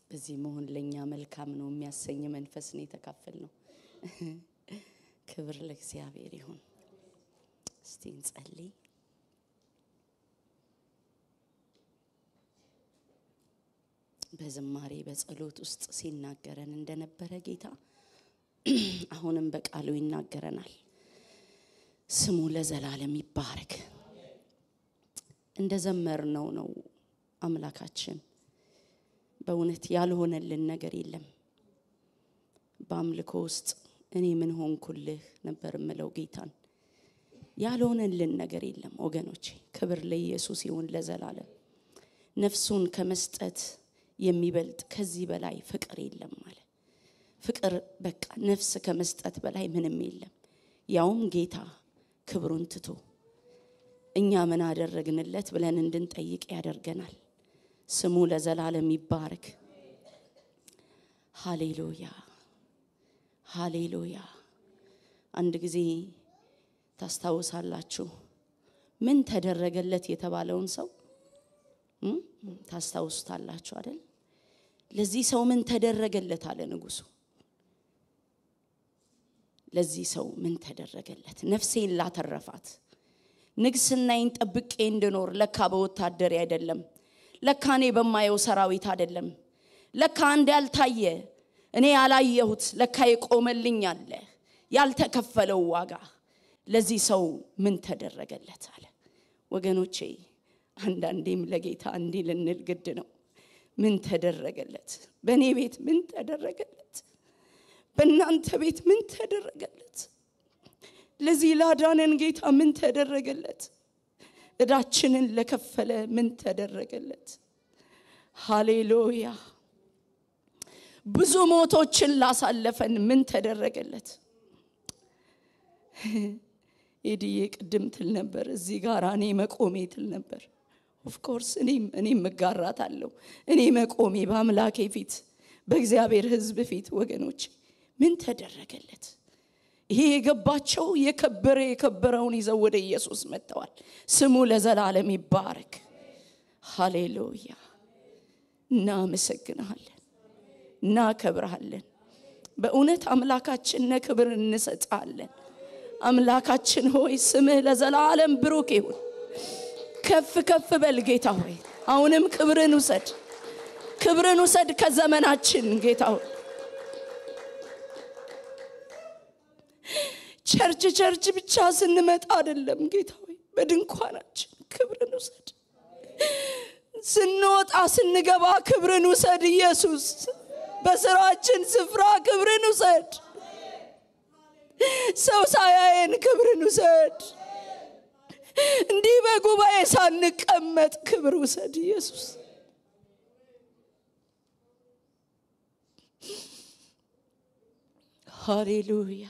በዚህ መሆን ለእኛ መልካም ነው የሚያሰኝ መንፈስ ነው የተካፈል ነው። ክብር ለእግዚአብሔር ይሁን። እስቲ እንጸልይ። በዝማሬ በጸሎት ውስጥ ሲናገረን እንደነበረ ጌታ አሁንም በቃሉ ይናገረናል። ስሙ ለዘላለም ይባረክ። እንደ ዘመርነው ነው አምላካችን በእውነት ያልሆነልን ነገር የለም። በአምልኮ ውስጥ እኔ ምን ሆንኩልህ ነበር የምለው ጌታን። ያልሆነልን ነገር የለም ወገኖቼ። ክብር ለኢየሱስ ይሁን ለዘላለም። ነፍሱን ከመስጠት የሚበልጥ ከዚህ በላይ ፍቅር የለም አለ። ፍቅር በቃ ነፍስ ከመስጠት በላይ ምንም የለም። ያውም ጌታ ክብሩን ትቶ እኛ ምን አደረግንለት ብለን እንድንጠይቅ ያደርገናል። ስሙ ለዘላለም ይባረክ። ሃሌሉያ ሃሌሉያ። አንድ ጊዜ ታስታውሳላችሁ ምን ተደረገለት የተባለውን ሰው እም? ታስታውሱታላችሁ አይደል? ለዚህ ሰው ምን ተደረገለት አለ ንጉሱ። ለዚህ ሰው ምን ተደረገለት? ነፍሴን ላተረፋት ንግስናዬን ጠብቄ እንድኖር ለካ በወታደሬ አይደለም፣ ለካ እኔ በማየው ሰራዊት አይደለም፣ ለካ አንድ ያልታየ እኔ ያላየሁት ለካ የቆመልኝ አለ ያልተከፈለው ዋጋ ለዚህ ሰው ምን ተደረገለት አለ። ወገኖቼ አንዳንዴም ለጌታ እንዲህ ልንል ግድ ነው። ምን ተደረገለት? በእኔ ቤት ምን ተደረገለት? በእናንተ ቤት ምን ተደረገለት? ለዚህ ላዳነን ጌታ ምን ተደረገለት? እዳችንን ለከፈለ ምን ተደረገለት? ሃሌሉያ። ብዙ ሞቶችን ላሳለፈን ምን ተደረገለት? ኤድዬ ቅድም ትል ነበር እዚህ ጋር እኔ መቆሜ ትል ነበር። ኦፍኮርስ እኔም እኔም መጋራት አለው እኔ መቆሜ በአምላኬ ፊት በእግዚአብሔር ሕዝብ ፊት ወገኖች ምን ተደረገለት? ይሄ የገባቸው የከበረ የከበረውን ይዘው ወደ ኢየሱስ መጥተዋል። ስሙ ለዘላለም ይባረክ። ሃሌሉያ። እናመሰግንሃለን፣ እናከብርሃለን። በእውነት አምላካችን ክብር እንሰጣለን። አምላካችን ሆይ ስምህ ለዘላለም ብሩክ ይሁን። ከፍ ከፍ በል ጌታ ሆይ፣ አሁንም ክብርን ውሰድ፣ ክብርን ውሰድ ከዘመናችን ጌታ ሆይ ቸርች ቸርች ብቻ ስንመጣ አይደለም ጌታ ሆይ፣ በድንኳናችን ክብርን ውሰድ። ስንወጣ ስንገባ ክብርን ውሰድ ኢየሱስ። በስራችን ስፍራ ክብርን ውሰድ። ሰው ሳያየን ክብርን ውሰድ። እንዲህ በጉባኤ ሳንቀመጥ ክብር ውሰድ ኢየሱስ። ሃሌሉያ።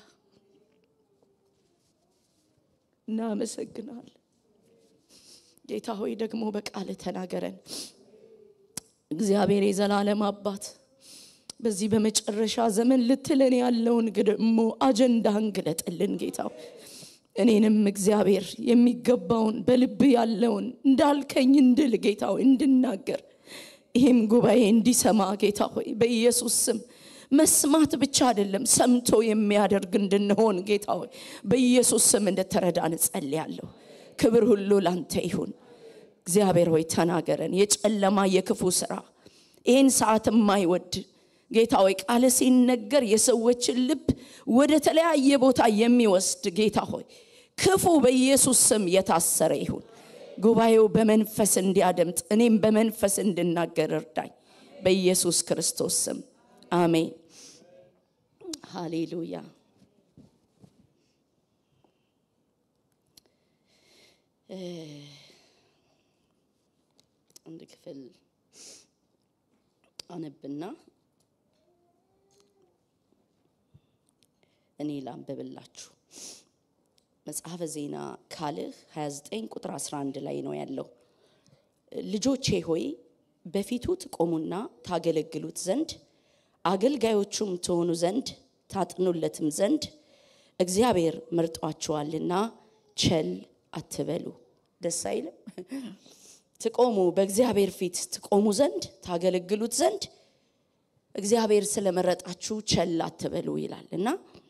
እናመሰግናለን ጌታ ሆይ፣ ደግሞ በቃል ተናገረን። እግዚአብሔር የዘላለም አባት በዚህ በመጨረሻ ዘመን ልትለን ያለውን ደግሞ አጀንዳህን ግለጥልን ጌታ ሆይ። እኔንም እግዚአብሔር የሚገባውን በልብ ያለውን እንዳልከኝ እንድል ጌታ ሆይ እንድናገር ይህም ጉባኤ እንዲሰማ ጌታ ሆይ በኢየሱስ ስም መስማት ብቻ አይደለም ሰምቶ የሚያደርግ እንድንሆን ጌታ ሆይ በኢየሱስ ስም እንድትረዳን እጸልያለሁ። ክብር ሁሉ ላንተ ይሁን። እግዚአብሔር ሆይ ተናገረን። የጨለማ የክፉ ስራ ይህን ሰዓት የማይወድ ጌታ ሆይ ቃል ሲነገር የሰዎችን ልብ ወደ ተለያየ ቦታ የሚወስድ ጌታ ሆይ ክፉ በኢየሱስ ስም የታሰረ ይሁን። ጉባኤው በመንፈስ እንዲያደምጥ እኔም በመንፈስ እንድናገር እርዳኝ። በኢየሱስ ክርስቶስ ስም አሜን። ሃሌሉያ። አንድ ክፍል አነብና እኔ ላንብብላችሁ። መጽሐፈ ዜና ካልዕ 29 ቁጥር 11 ላይ ነው ያለው። ልጆቼ ሆይ በፊቱ ትቆሙና ታገለግሉት ዘንድ አገልጋዮቹም ትሆኑ ዘንድ ታጥኑለትም ዘንድ እግዚአብሔር መርጧችኋልና ቸል አትበሉ። ደስ አይልም? ትቆሙ በእግዚአብሔር ፊት ትቆሙ ዘንድ ታገለግሉት ዘንድ እግዚአብሔር ስለመረጣችሁ ቸል አትበሉ ይላል እና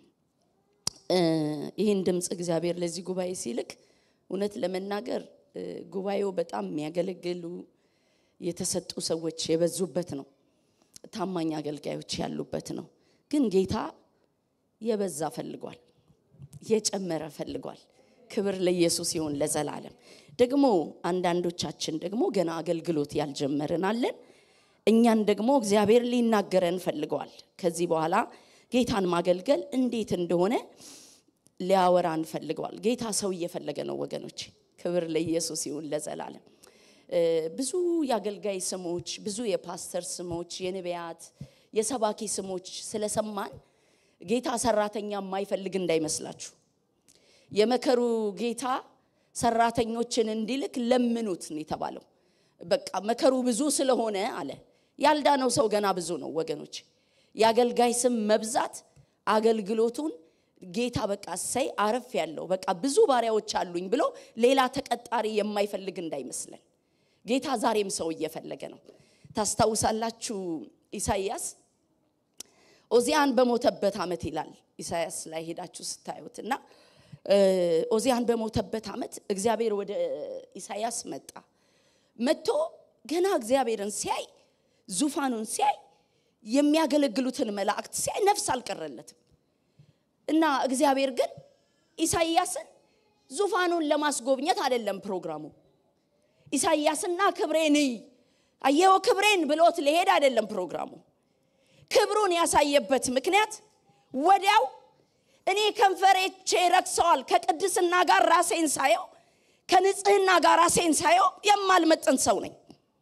ይህን ድምፅ እግዚአብሔር ለዚህ ጉባኤ ሲልክ እውነት ለመናገር ጉባኤው በጣም የሚያገለግሉ የተሰጡ ሰዎች የበዙበት ነው። ታማኝ አገልጋዮች ያሉበት ነው። ግን ጌታ የበዛ ፈልጓል፣ የጨመረ ፈልጓል። ክብር ለኢየሱስ ይሁን ለዘላለም። ደግሞ አንዳንዶቻችን ደግሞ ገና አገልግሎት ያልጀመርን አለን። እኛን ደግሞ እግዚአብሔር ሊናገረን ፈልገዋል። ከዚህ በኋላ ጌታን ማገልገል እንዴት እንደሆነ ሊያወራን ፈልገዋል። ጌታ ሰው እየፈለገ ነው ወገኖች። ክብር ለኢየሱስ ይሁን ለዘላለም። ብዙ የአገልጋይ ስሞች፣ ብዙ የፓስተር ስሞች፣ የነቢያት የሰባኪ ስሞች ስለሰማን ጌታ ሰራተኛ የማይፈልግ እንዳይመስላችሁ። የመከሩ ጌታ ሰራተኞችን እንዲልክ ለምኑት ነው የተባለው። በቃ መከሩ ብዙ ስለሆነ አለ። ያልዳነው ሰው ገና ብዙ ነው ወገኖች። የአገልጋይ ስም መብዛት አገልግሎቱን ጌታ በቃ እሰይ አረፍ ያለው በቃ ብዙ ባሪያዎች አሉኝ ብሎ ሌላ ተቀጣሪ የማይፈልግ እንዳይመስለን። ጌታ ዛሬም ሰው እየፈለገ ነው። ታስታውሳላችሁ ኢሳይያስ ኦዚያን በሞተበት ዓመት ይላል ኢሳይያስ ላይ ሄዳችሁ ስታዩት እና ኦዚያን በሞተበት ዓመት እግዚአብሔር ወደ ኢሳይያስ መጣ። መጥቶ ገና እግዚአብሔርን ሲያይ ዙፋኑን ሲያይ የሚያገለግሉትን መላእክት ሲያይ ነፍስ አልቀረለትም እና እግዚአብሔር ግን ኢሳይያስን ዙፋኑን ለማስጎብኘት አይደለም ፕሮግራሙ። ኢሳይያስና ክብሬን እይ አየው ክብሬን ብሎት ሊሄድ አይደለም ፕሮግራሙ። ክብሩን ያሳየበት ምክንያት ወዲያው እኔ ከንፈሬቼ ረክሰዋል፣ ከቅድስና ጋር ራሴን ሳየው፣ ከንጽህና ጋር ራሴን ሳየው የማልመጥን ሰው ነኝ፣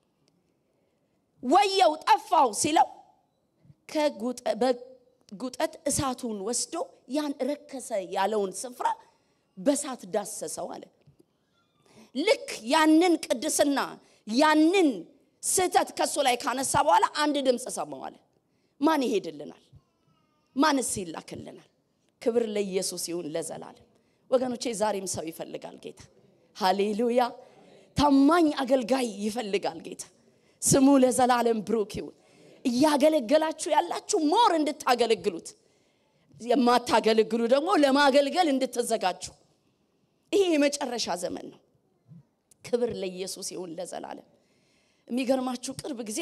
ወየው ጠፋው ሲለው በጉጠት እሳቱን ወስዶ ያን ረከሰ ያለውን ስፍራ በሳት ዳሰሰው አለ። ልክ ያንን ቅድስና ያንን ስህተት ከሱ ላይ ካነሳ በኋላ አንድ ድምፅ ሰማዋል። ማን ይሄድልናል? ማንስ ይላክልናል? ክብር ለኢየሱስ ይሁን ለዘላለም። ወገኖቼ ዛሬም ሰው ይፈልጋል ጌታ። ሃሌሉያ! ታማኝ አገልጋይ ይፈልጋል ጌታ። ስሙ ለዘላለም ብሩክ ይሁን። እያገለገላችሁ ያላችሁ ሞር እንድታገለግሉት፣ የማታገለግሉ ደግሞ ለማገልገል እንድትዘጋጁ። ይሄ የመጨረሻ ዘመን ነው። ክብር ለኢየሱስ ይሁን ለዘላለም። የሚገርማችሁ ቅርብ ጊዜ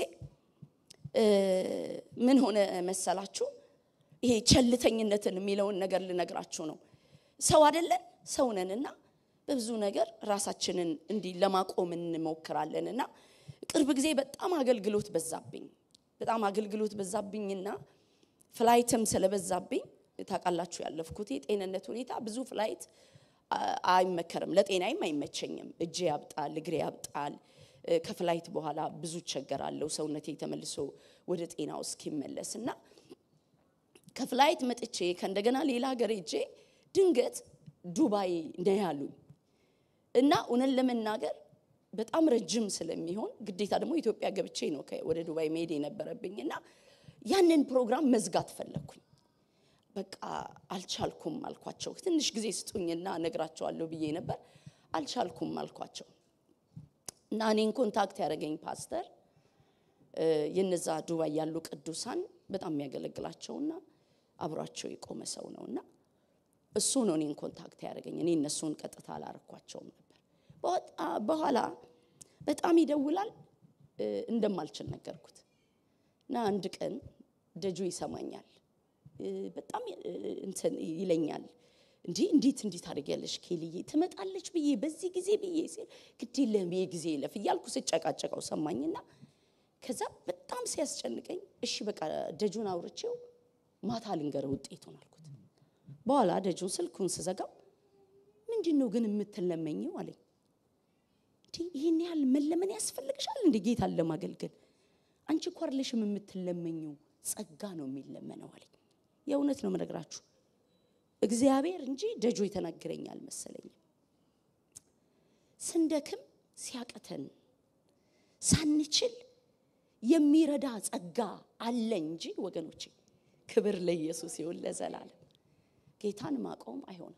ምን ሆነ መሰላችሁ? ይሄ ቸልተኝነትን የሚለውን ነገር ልነግራችሁ ነው። ሰው አይደለን ሰው ነንና በብዙ ነገር ራሳችንን እንዲህ ለማቆም እንሞክራለን እና ቅርብ ጊዜ በጣም አገልግሎት በዛብኝ። በጣም አገልግሎት በዛብኝና ፍላይትም ስለበዛብኝ ታውቃላችሁ፣ ያለፍኩት የጤንነት ሁኔታ ብዙ ፍላይት አይመከርም፣ ለጤናይም አይመቸኝም። እጄ ያብጣል፣ እግሬ ያብጣል። ከፍላይት በኋላ ብዙ እቸገራለሁ፣ ሰውነቴ ተመልሶ ወደ ጤናው እስኪመለስ እና ከፍላይት መጥቼ ከእንደገና ሌላ ሀገር ሄጄ ድንገት ዱባይ ነው ያሉኝ እና እውነት ለመናገር በጣም ረጅም ስለሚሆን ግዴታ ደግሞ ኢትዮጵያ ገብቼ ነው ወደ ዱባይ መሄድ የነበረብኝ እና ያንን ፕሮግራም መዝጋት ፈለግኩኝ። በቃ አልቻልኩም አልኳቸው። ትንሽ ጊዜ ስጡኝና እነግራቸዋለሁ ብዬ ነበር። አልቻልኩም አልኳቸው እና እኔን ኮንታክት ያደረገኝ ፓስተር የነዛ ዱባይ ያሉ ቅዱሳን በጣም የሚያገለግላቸውና አብሯቸው የቆመ ሰው ነው እና እሱ ነው እኔን ኮንታክት ያደረገኝ። እኔ እነሱን ቀጥታ አላረኳቸውም ነበር። በኋላ በጣም ይደውላል እንደማልችል ነገርኩት እና አንድ ቀን ደጁ ይሰማኛል። በጣም እንትን ይለኛል። እንዲህ እንዴት እንዴት አድርጊያለሽ ኬልዬ ትመጣለች ብዬ በዚህ ጊዜ ብዬ ሲል ግድ የለም ጊዜ ይለፍ እያልኩ ስጨቃጨቀው ሰማኝና ከዛ በጣም ሲያስጨንቀኝ እሺ በቃ ደጁን አውርቼው ማታ ልንገረ ውጤቱን አልኩት። በኋላ ደጁን ስልኩን ስዘጋው ምንድን ነው ግን የምትለመኘው አለኝ። እንዲህ ይህን ያህል መለመን ያስፈልግሻል እንደ ጌታን ለማገልገል አንቺ እኮ አይደለሽም የምትለመኘው ጸጋ ነው የሚለመነው አለኝ። የእውነት ነው የምነግራችሁ እግዚአብሔር እንጂ ደጆ የተናገረኝ አልመሰለኝም። ስንደክም ሲያቀተን ሳንችል የሚረዳ ጸጋ አለ እንጂ ወገኖቼ፣ ክብር ለኢየሱስ ይሁን ለዘላለም። ጌታን ማቆም አይሆንም።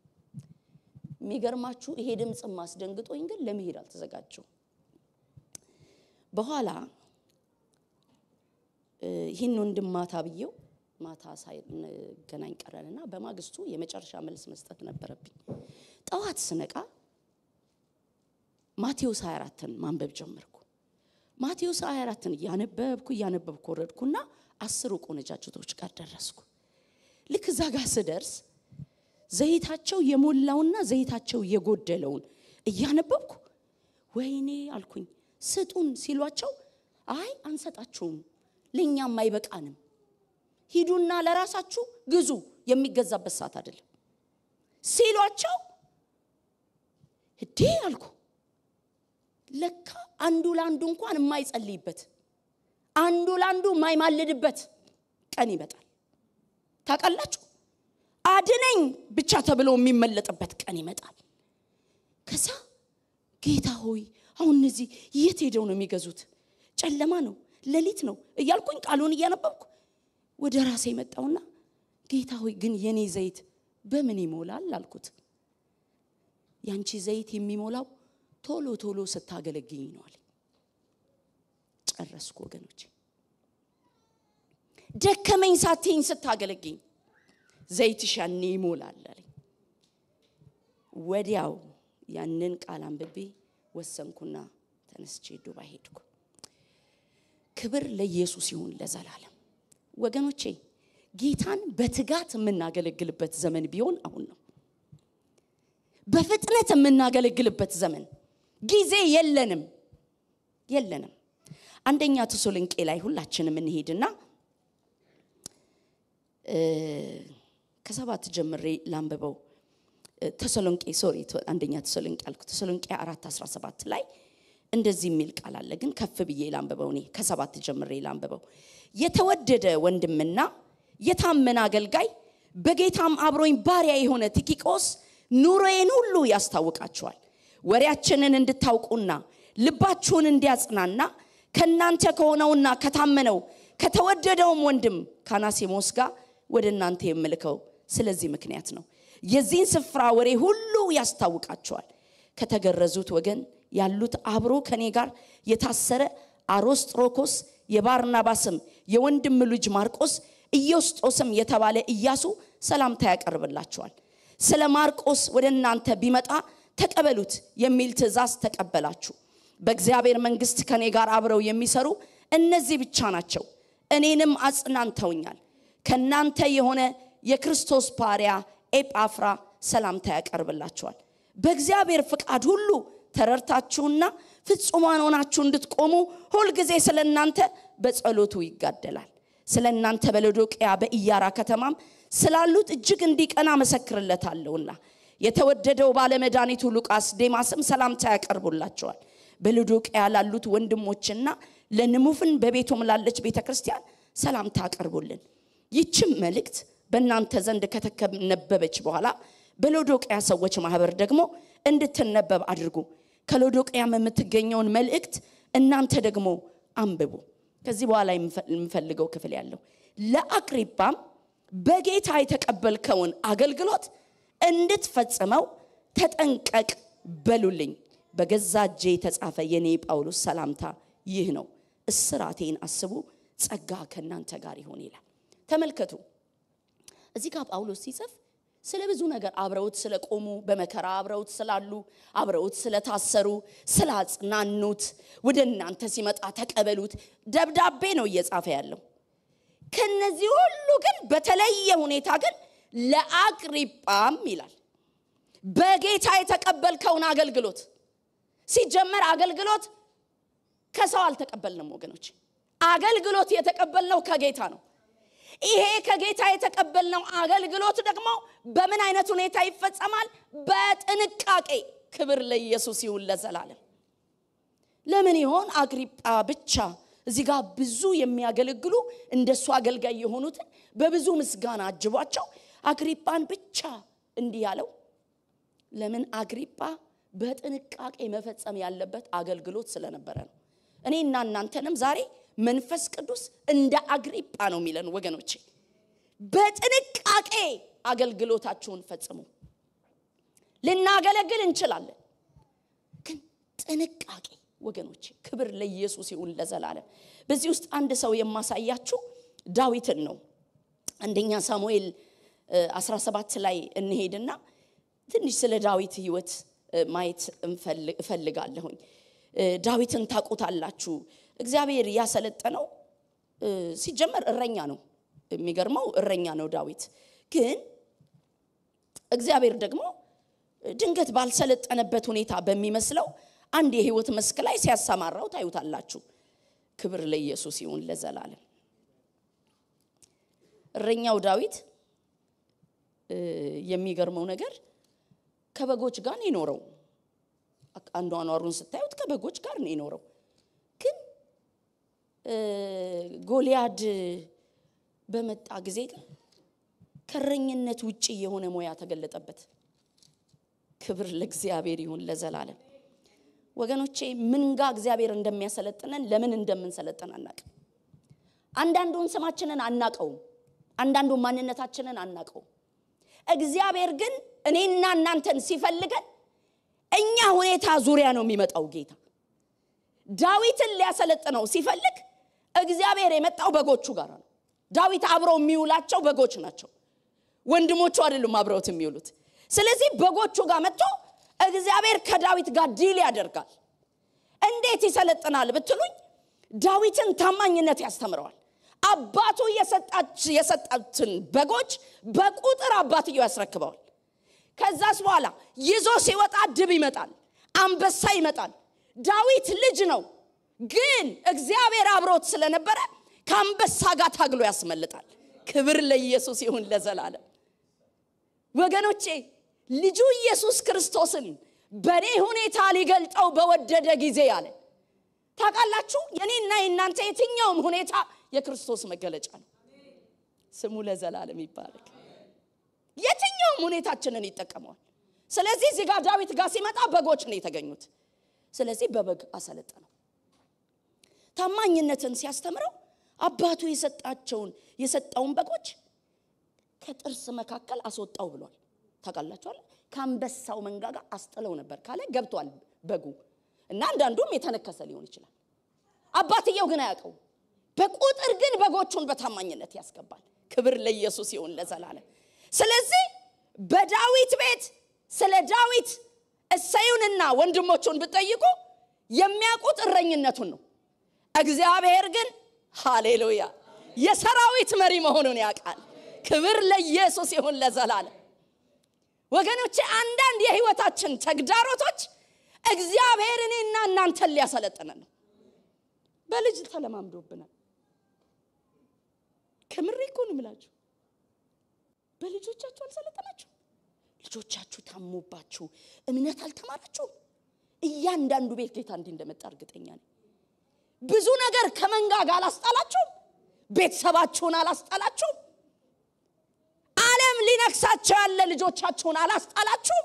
የሚገርማችሁ ይሄ ድምፅ ማስደንግጦኝ ግን ለመሄድ አልተዘጋጀው። በኋላ ይህን ወንድም ማታ ብዬው ማታ ሳይገናኝ ቀረንና በማግስቱ የመጨረሻ መልስ መስጠት ነበረብኝ። ጠዋት ስነቃ ማቴዎስ 24ን ማንበብ ጀመርኩ። ማቴዎስ 24ን እያነበብኩ እያነበብኩ ወረድኩና አስሩ ቆነጃጅቶች ጋር ደረስኩ። ልክ እዛ ጋር ስደርስ ዘይታቸው የሞላውና ዘይታቸው የጎደለውን እያነበብኩ ወይኔ አልኩኝ። ስጡን ሲሏቸው አይ አንሰጣችሁም፣ ለእኛም አይበቃንም፣ ሂዱና ለራሳችሁ ግዙ፣ የሚገዛበት ሰዓት አይደለም ሲሏቸው እዴ አልኩ። ለካ አንዱ ለአንዱ እንኳን የማይጸልይበት አንዱ ለአንዱ የማይማልድበት ቀን ይመጣል። ታውቃላችሁ፣ አድነኝ ብቻ ተብሎ የሚመለጥበት ቀን ይመጣል። ከዛ ጌታ ሆይ አሁን እነዚህ የት ሄደው ነው የሚገዙት? ጨለማ ነው፣ ሌሊት ነው እያልኩኝ ቃሉን እያነበብኩ ወደ ራሴ መጣውና ጌታ ሆይ ግን የኔ ዘይት በምን ይሞላል አልኩት። ያንቺ ዘይት የሚሞላው ቶሎ ቶሎ ስታገለግኝ ነው አለኝ። ጨረስኩ ወገኖች። ደከመኝ ሳትኝ ስታገለግኝ ዘይትሽ ያኔ ይሞላል አለኝ። ወዲያው ያንን ቃል አንብቤ ወሰንኩና ተነስቼ ዱባይ ሄድኩ። ክብር ለኢየሱስ ይሁን ለዘላለም። ወገኖቼ ጌታን በትጋት የምናገለግልበት ዘመን ቢሆን አሁን ነው። በፍጥነት የምናገለግልበት ዘመን ጊዜ የለንም የለንም። አንደኛ ተሰሎንቄ ላይ ሁላችንም እንሄድና ከሰባት ጀምሬ ላንብበው። ተሰሎንቄ ሶሪ አንደኛ ተሰሎንቄ አልኩ። ተሰሎንቄ አራት 17 ላይ እንደዚህ የሚል ቃል አለ፣ ግን ከፍ ብዬ ላንብበው። እኔ ከሰባት ጀምሬ ላንብበው። የተወደደ ወንድምና የታመነ አገልጋይ በጌታም አብሮኝ ባሪያ የሆነ ቲኪቆስ ኑሮዬን ሁሉ ያስታውቃችኋል። ወሬያችንን እንድታውቁና ልባችሁን እንዲያጽናና ከእናንተ ከሆነውና ከታመነው ከተወደደውም ወንድም ካናሲሞስ ጋር ወደ እናንተ የምልከው ስለዚህ ምክንያት ነው። የዚህን ስፍራ ወሬ ሁሉ ያስታውቃቸዋል። ከተገረዙት ወገን ያሉት አብሮ ከኔ ጋር የታሰረ አሮስጥሮኮስ፣ የባርናባስም የወንድም ልጅ ማርቆስ፣ ኢዮስጦስም የተባለ ኢያሱ ሰላምታ ያቀርብላቸዋል። ስለ ማርቆስ ወደ እናንተ ቢመጣ ተቀበሉት የሚል ትእዛዝ ተቀበላችሁ። በእግዚአብሔር መንግስት ከኔ ጋር አብረው የሚሰሩ እነዚህ ብቻ ናቸው። እኔንም አጽናንተውኛል። ከእናንተ የሆነ የክርስቶስ ባሪያ ኤጳፍራ ሰላምታ ያቀርብላችኋል። በእግዚአብሔር ፍቃድ ሁሉ ተረድታችሁና ፍጹማን ሆናችሁ እንድትቆሙ ሁልጊዜ ስለ እናንተ በጸሎቱ ይጋደላል። ስለ እናንተ በሎዶቅያ በኢያራ ከተማም ስላሉት እጅግ እንዲቀና መሰክርለታለሁና የተወደደው ባለመድኃኒቱ ሉቃስ ዴማስም ሰላምታ ያቀርቡላቸዋል። በሎዶቅያ ላሉት ወንድሞችና ለንሙፍን በቤቱም ላለች ቤተ ክርስቲያን ሰላምታ አቀርቡልን። ይችም መልእክት በእናንተ ዘንድ ከተነበበች በኋላ በሎዶቅያ ሰዎች ማህበር ደግሞ እንድትነበብ አድርጉ። ከሎዶቅያም የምትገኘውን መልእክት እናንተ ደግሞ አንብቡ። ከዚህ በኋላ የምፈልገው ክፍል ያለው ለአቅሪጳም በጌታ የተቀበልከውን አገልግሎት እንድትፈጽመው ተጠንቀቅ በሉልኝ። በገዛ እጄ የተጻፈ የኔ ጳውሎስ ሰላምታ ይህ ነው። እስራቴን አስቡ፣ ጸጋ ከእናንተ ጋር ይሆን ይላል። ተመልከቱ እዚህ ጋር ጳውሎስ ሲጽፍ ስለ ብዙ ነገር አብረውት ስለቆሙ በመከራ አብረውት ስላሉ አብረውት ስለታሰሩ ስላጽናኑት ወደ እናንተ ሲመጣ ተቀበሉት ደብዳቤ ነው እየጻፈ ያለው። ከነዚህ ሁሉ ግን በተለየ ሁኔታ ግን ለአቅሪጳም ይላል በጌታ የተቀበልከውን አገልግሎት። ሲጀመር አገልግሎት ከሰው አልተቀበልንም ወገኖች፣ አገልግሎት የተቀበልነው ከጌታ ነው። ይሄ ከጌታ የተቀበልነው አገልግሎት ደግሞ በምን አይነት ሁኔታ ይፈጸማል? በጥንቃቄ። ክብር ለኢየሱስ ይሁን ለዘላለም። ለምን ይሆን አግሪጳ ብቻ እዚህ ጋር ብዙ የሚያገለግሉ እንደሱ አገልጋይ የሆኑትን በብዙ ምስጋና አጅቧቸው አግሪጳን ብቻ እንዲህ ያለው? ለምን አግሪጳ በጥንቃቄ መፈጸም ያለበት አገልግሎት ስለነበረ ነው። እኔና እናንተንም ዛሬ መንፈስ ቅዱስ እንደ አግሪጳ ነው የሚለን ወገኖቼ፣ በጥንቃቄ አገልግሎታችሁን ፈጽሙ። ልናገለግል እንችላለን፣ ግን ጥንቃቄ ወገኖቼ፣ ክብር ለኢየሱስ ይሁን ለዘላለም። በዚህ ውስጥ አንድ ሰው የማሳያችሁ ዳዊትን ነው። አንደኛ ሳሙኤል 17 ላይ እንሄድና ትንሽ ስለ ዳዊት ህይወት ማየት እፈልጋለሁኝ። ዳዊትን ታውቁታላችሁ። እግዚአብሔር ያሰለጠነው ሲጀመር እረኛ ነው። የሚገርመው እረኛ ነው ዳዊት። ግን እግዚአብሔር ደግሞ ድንገት ባልሰለጠነበት ሁኔታ በሚመስለው አንድ የህይወት መስክ ላይ ሲያሰማራው ታዩታላችሁ። ክብር ለኢየሱስ ይሁን ለዘላለም። እረኛው ዳዊት የሚገርመው ነገር ከበጎች ጋር ነው የኖረው። አኗኗሩን ስታዩት ከበጎች ጋር ነው የኖረው። ግን ጎልያድ በመጣ ጊዜ ግን ከእረኝነት ውጪ የሆነ ሙያ ተገለጠበት። ክብር ለእግዚአብሔር ይሁን ለዘላለም። ወገኖቼ ምን ጋ እግዚአብሔር እንደሚያሰለጥነን ለምን እንደምንሰለጥን አናቅም። አንዳንዱን ስማችንን አናቀውም። አንዳንዱን ማንነታችንን አናቀውም። እግዚአብሔር ግን እኔና እናንተን ሲፈልገን እኛ ሁኔታ ዙሪያ ነው የሚመጣው ጌታ። ዳዊትን ሊያሰለጥነው ሲፈልግ እግዚአብሔር የመጣው በጎቹ ጋር ነው። ዳዊት አብረው የሚውላቸው በጎች ናቸው። ወንድሞቹ አይደሉም አብረውት የሚውሉት። ስለዚህ በጎቹ ጋር መጥቶ እግዚአብሔር ከዳዊት ጋር ዲል ያደርጋል። እንዴት ይሰለጥናል ብትሉኝ፣ ዳዊትን ታማኝነት ያስተምረዋል። አባቱ የሰጣትን በጎች በቁጥር አባትየው ያስረክበዋል። ከዛስ በኋላ ይዞ ሲወጣ ድብ ይመጣል፣ አንበሳ ይመጣል። ዳዊት ልጅ ነው፣ ግን እግዚአብሔር አብሮት ስለነበረ ከአንበሳ ጋር ታግሎ ያስመልጣል። ክብር ለኢየሱስ ይሁን ለዘላለም። ወገኖቼ ልጁ ኢየሱስ ክርስቶስን በእኔ ሁኔታ ሊገልጠው በወደደ ጊዜ አለ። ታውቃላችሁ፣ የኔና የእናንተ የትኛውም ሁኔታ የክርስቶስ መገለጫ ነው። ስሙ ለዘላለም ይባረክ። የትኛውም ሁኔታችንን ይጠቀመዋል። ስለዚህ እዚህ ጋር ዳዊት ጋር ሲመጣ በጎች ነው የተገኙት። ስለዚህ በበግ አሰለጠነው። ታማኝነትን ሲያስተምረው አባቱ የሰጣቸውን የሰጠውን በጎች ከጥርስ መካከል አስወጣው ብሏል። ታውቃላችኋል። ከአንበሳው መንጋጋ አስጥለው ነበር ካለ ገብቷል በጉ እና አንዳንዱም የተነከሰ ሊሆን ይችላል። አባትየው ግን አያውቀው። በቁጥር ግን በጎቹን በታማኝነት ያስገባል። ክብር ለኢየሱስ ይሁን ለዘላለም። ስለዚህ በዳዊት ቤት ስለ ዳዊት እሰዩንና ወንድሞቹን ብጠይቁ የሚያውቁት እረኝነቱን ነው። እግዚአብሔር ግን ሃሌሉያ የሰራዊት መሪ መሆኑን ያውቃል። ክብር ለኢየሱስ ይሁን ለዘላለም። ወገኖቼ አንዳንድ የህይወታችን ተግዳሮቶች እግዚአብሔር እኔና እናንተን ሊያሰለጥነን ነው። በልጅ ተለማምዶብናል። ከምሬ እኮ ነው የምላችሁ። በልጆቻችሁ አልሰለጠናችሁ? ልጆቻችሁ ታሞባችሁ እምነት አልተማራችሁም? እያንዳንዱ ቤት ጌታ እንዲህ እንደመጣ እርግጠኛ ነኝ። ብዙ ነገር ከመንጋጋ አላስጣላችሁም? ቤተሰባችሁን አላስጣላችሁም? ዓለም ሊነክሳቸው ያለ ልጆቻችሁን አላስጣላችሁም?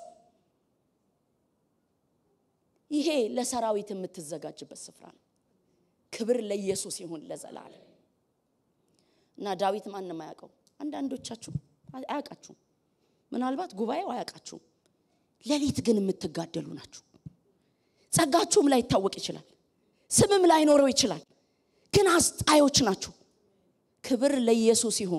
ይሄ ለሰራዊት የምትዘጋጅበት ስፍራ ነው። ክብር ለኢየሱስ ይሁን ለዘላለም። እና ዳዊት ማንም አያውቀው። አንዳንዶቻችሁ አያውቃችሁም። ምናልባት ጉባኤው አያውቃችሁም። ሌሊት ግን የምትጋደሉ ናችሁ። ጸጋችሁም ላይ ይታወቅ ይችላል፣ ስምም ላይኖረው ይችላል። ግን አስጣዮች ናችሁ። ክብር ለኢየሱስ ይሁን።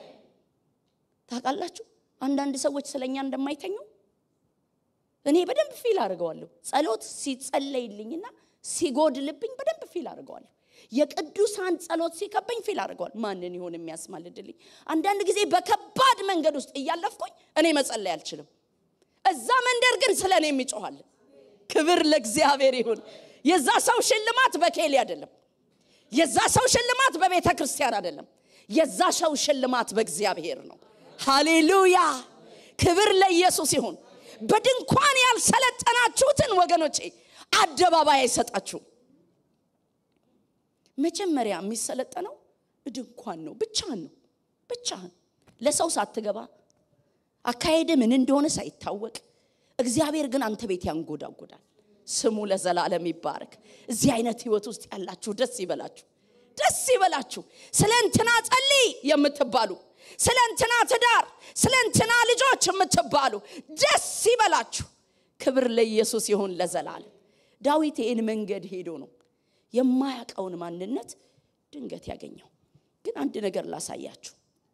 ታውቃላችሁ አንዳንድ ሰዎች ስለኛ እንደማይተኙ እኔ በደንብ ፊል አድርገዋለሁ። ጸሎት ሲጸለይልኝና ሲጎድልብኝ በደንብ ፊል አድርገዋለሁ። የቅዱሳን ጸሎት ሲከበኝ ፊል አድርገዋል። ማንን ይሆን የሚያስማልድልኝ? አንዳንድ ጊዜ በከባድ መንገድ ውስጥ እያለፍኩኝ እኔ መጸለይ አልችልም። እዛ መንደር ግን ስለ እኔ የሚጮኋል። ክብር ለእግዚአብሔር ይሁን። የዛ ሰው ሽልማት በኬሊ አይደለም። የዛ ሰው ሽልማት በቤተ ክርስቲያን አይደለም። የዛ ሰው ሽልማት በእግዚአብሔር ነው። ሃሌሉያ! ክብር ለኢየሱስ ይሁን። በድንኳን ያልሰለጠናችሁትን ወገኖቼ አደባባይ አይሰጣችሁም። መጀመሪያ የሚሰለጠነው ድንኳን ነው። ብቻህን ነው። ብቻህን ለሰው ሳትገባ አካሄድ ምን እንደሆነ ሳይታወቅ እግዚአብሔር ግን አንተ ቤት ያንጎዳጎዳል። ስሙ ለዘላለም ይባረክ። እዚህ አይነት ህይወት ውስጥ ያላችሁ ደስ ይበላችሁ፣ ደስ ይበላችሁ። ስለ እንትና ጸልይ የምትባሉ ስለ እንትና ትዳር፣ ስለ እንትና ልጆች የምትባሉ ደስ ይበላችሁ። ክብር ለኢየሱስ ይሁን ለዘላለም። ዳዊት ይህን መንገድ ሄዶ ነው የማያውቀውን ማንነት ድንገት ያገኘው። ግን አንድ ነገር ላሳያችሁ።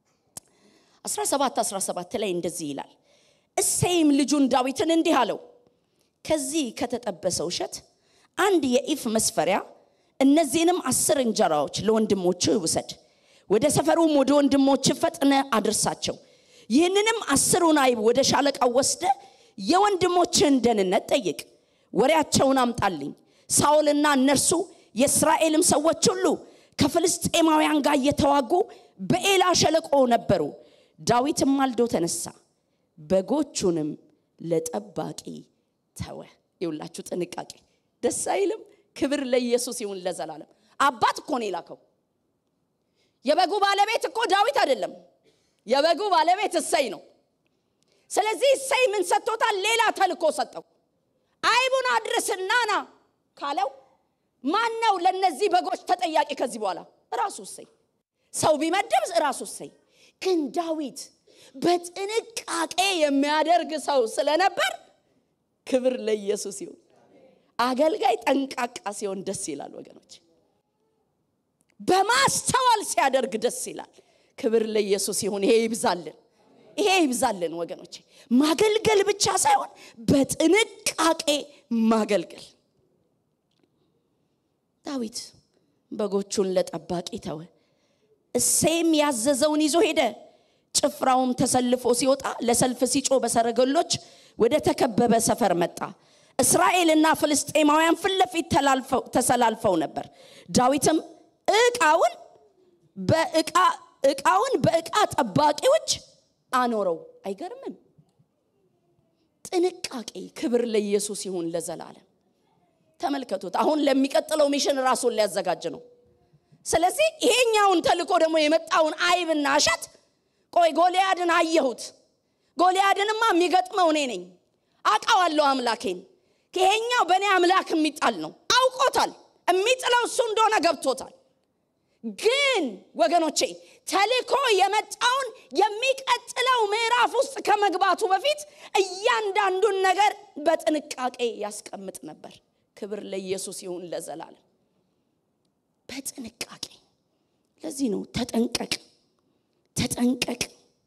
17 17 ላይ እንደዚህ ይላል፣ እሴይም ልጁን ዳዊትን እንዲህ አለው፣ ከዚህ ከተጠበሰው እሸት አንድ የኢፍ መስፈሪያ እነዚህንም አስር እንጀራዎች ለወንድሞች ውሰድ፣ ወደ ሰፈሩም ወደ ወንድሞች ፈጥነ አድርሳቸው። ይህንንም አስሩን አይብ ወደ ሻለቃው ወስደ የወንድሞችን ደህንነት ጠይቅ፣ ወሬያቸውን አምጣልኝ። ሳኦልና እነርሱ የእስራኤልም ሰዎች ሁሉ ከፍልስጤማውያን ጋር እየተዋጉ በኤላ ሸለቆ ነበሩ። ዳዊትም ማልዶ ተነሳ፣ በጎቹንም ለጠባቂ ተወ። ይውላችሁ ጥንቃቄ ደስ አይልም? ክብር ለኢየሱስ ይሁን ለዘላለም። አባት እኮ ነው የላከው። የበጉ ባለቤት እኮ ዳዊት አይደለም። የበጉ ባለቤት እሰይ ነው። ስለዚህ እሰይ ምን ሰጥቶታል? ሌላ ተልኮ ሰጠው። አይቡን አድርስና ና ካለው ማን ነው ለነዚህ በጎች ተጠያቂ ከዚህ በኋላ? ራሱ እሰይ። ሰው ቢመድብ ራሱ እሰይ። ግን ዳዊት በጥንቃቄ የሚያደርግ ሰው ስለነበር ክብር ለኢየሱስ ይሁን። አገልጋይ ጠንቃቃ ሲሆን ደስ ይላል ወገኖች። በማስተዋል ሲያደርግ ደስ ይላል። ክብር ለኢየሱስ ይሁን። ይሄ ይብዛልን፣ ይሄ ይብዛልን ወገኖች። ማገልገል ብቻ ሳይሆን በጥንቃቄ ማገልገል። ዳዊት በጎቹን ለጠባቂ ተወ። እሴይም ያዘዘውን ይዞ ሄደ። ጭፍራውም ተሰልፎ ሲወጣ ለሰልፍ ሲጮ በሰረገሎች ወደ ተከበበ ሰፈር መጣ። እስራኤልና ፍልስጤማውያን ፊት ለፊት ተሰላልፈው ነበር። ዳዊትም እቃውን በእቃ እቃውን በእቃ ጠባቂዎች አኖረው። አይገርምም? ጥንቃቄ። ክብር ለኢየሱስ ይሁን ለዘላለም። ተመልከቱት። አሁን ለሚቀጥለው ሚሽን ራሱን ሊያዘጋጅ ነው። ስለዚህ ይሄኛውን ተልኮ ደግሞ የመጣውን አይብና እሸት ቆይ ጎልያድን አየሁት። ጎልያድንማ የሚገጥመው እኔ ነኝ፣ አውቃዋለሁ አምላኬን። ይሄኛው በእኔ አምላክ የሚጣል ነው። አውቆታል። የሚጥለው እሱ እንደሆነ ገብቶታል። ግን ወገኖቼ ተልኮ የመጣውን የሚቀጥለው ምዕራፍ ውስጥ ከመግባቱ በፊት እያንዳንዱን ነገር በጥንቃቄ ያስቀምጥ ነበር። ክብር ለኢየሱስ ይሁን ለዘላለም። በጥንቃቄ ለዚህ ነው ተጠንቀቅ፣ ተጠንቀቅ።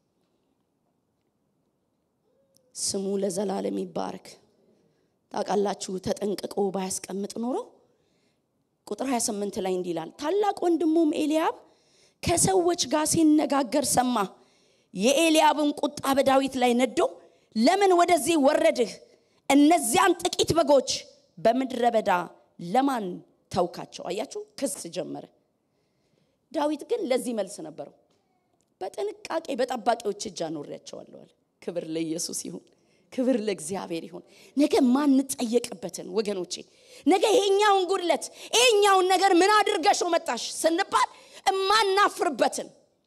ስሙ ለዘላለም ይባረክ። ታውቃላችሁ፣ ተጠንቅቆ ባያስቀምጥ ኖሮ ቁጥር 28 ላይ እንዲህ ይላል፣ ታላቅ ወንድሙም ኤልያብ ከሰዎች ጋር ሲነጋገር ሰማ። የኤልያብን ቁጣ በዳዊት ላይ ነዶ፣ ለምን ወደዚህ ወረድህ? እነዚያን ጥቂት በጎች በምድረ በዳ ለማን ተውካቸው? አያችሁ፣ ክስ ጀመረ። ዳዊት ግን ለዚህ መልስ ነበረው። በጥንቃቄ በጠባቂዎች እጅ አኖሬያቸዋለሁ አለ። ክብር ለኢየሱስ ይሁን። ክብር ለእግዚአብሔር ይሁን። ነገ ማንጠየቅበትን ወገኖቼ፣ ነገ ይሄኛውን ጉድለት ይሄኛውን ነገር ምን አድርገሽው መጣሽ ስንባል እማናፍርበትን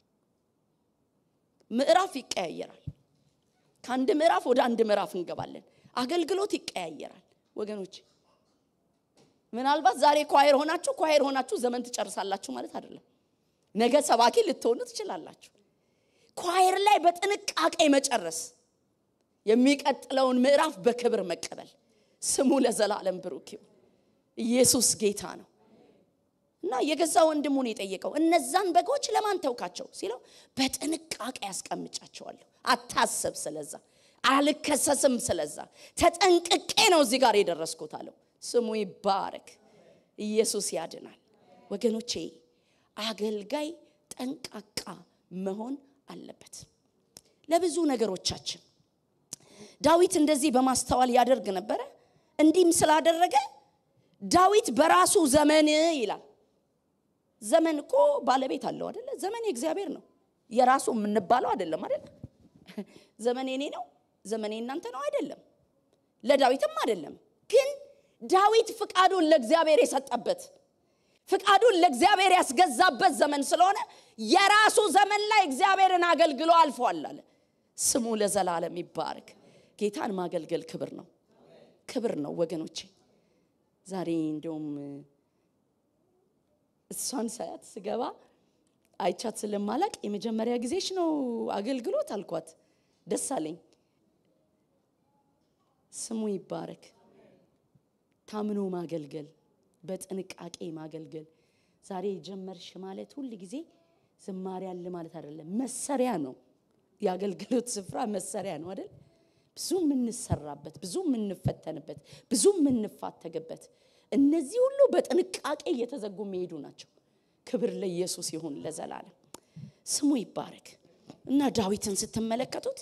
ምዕራፍ ይቀያየራል። ከአንድ ምዕራፍ ወደ አንድ ምዕራፍ እንገባለን። አገልግሎት ይቀያየራል ወገኖች። ምናልባት ዛሬ ኳየር ሆናችሁ ኳየር ሆናችሁ ዘመን ትጨርሳላችሁ ማለት አይደለም። ነገ ሰባኪ ልትሆኑ ትችላላችሁ። ኳየር ላይ በጥንቃቄ መጨረስ የሚቀጥለውን ምዕራፍ በክብር መቀበል። ስሙ ለዘላለም ብሩክ ይሁን። ኢየሱስ ጌታ ነው። እና የገዛ ወንድሙን የጠየቀው እነዛን በጎች ለማን ተውካቸው ሲለው በጥንቃቄ ያስቀምጫቸዋለሁ። አታስብ፣ ስለዛ አልከሰስም፣ ስለዛ ተጠንቅቄ ነው እዚህ ጋር የደረስኩት አለው። ስሙ ይባረክ። ኢየሱስ ያድናል። ወገኖቼ አገልጋይ ጠንቃቃ መሆን አለበት ለብዙ ነገሮቻችን። ዳዊት እንደዚህ በማስተዋል ያደርግ ነበረ። እንዲህም ስላደረገ ዳዊት በራሱ ዘመን ይላል። ዘመን እኮ ባለቤት አለው አደለ? ዘመን የእግዚአብሔር ነው። የራሱ የምንባለው አይደለም አደለ? ዘመን የኔ ነው፣ ዘመን እናንተ ነው አይደለም። ለዳዊትም አይደለም። ግን ዳዊት ፍቃዱን ለእግዚአብሔር የሰጠበት ፍቃዱን ለእግዚአብሔር ያስገዛበት ዘመን ስለሆነ የራሱ ዘመን ላይ እግዚአብሔርን አገልግሎ አልፏል አለ። ስሙ ለዘላለም ይባረክ። ጌታን ማገልገል ክብር ነው፣ ክብር ነው ወገኖቼ። ዛሬ እንደውም እሷን ሳያት ስገባ አይቻት ስለማላቅ የመጀመሪያ ጊዜሽ ነው አገልግሎት አልኳት። ደስ አለኝ። ስሙ ይባረክ። ታምኖ ማገልገል፣ በጥንቃቄ ማገልገል። ዛሬ ጀመርሽ ማለት ሁል ጊዜ ዝማሬ አለ ማለት አይደለም። መሰሪያ ነው። የአገልግሎት ስፍራ መሰሪያ ነው አይደል? ብዙ የምንሰራበት፣ ብዙ የምንፈተንበት፣ ብዙ የምንፋተግበት እነዚህ ሁሉ በጥንቃቄ እየተዘጉ የሚሄዱ ናቸው። ክብር ለኢየሱስ ይሁን ለዘላለም ስሙ ይባረክ። እና ዳዊትን ስትመለከቱት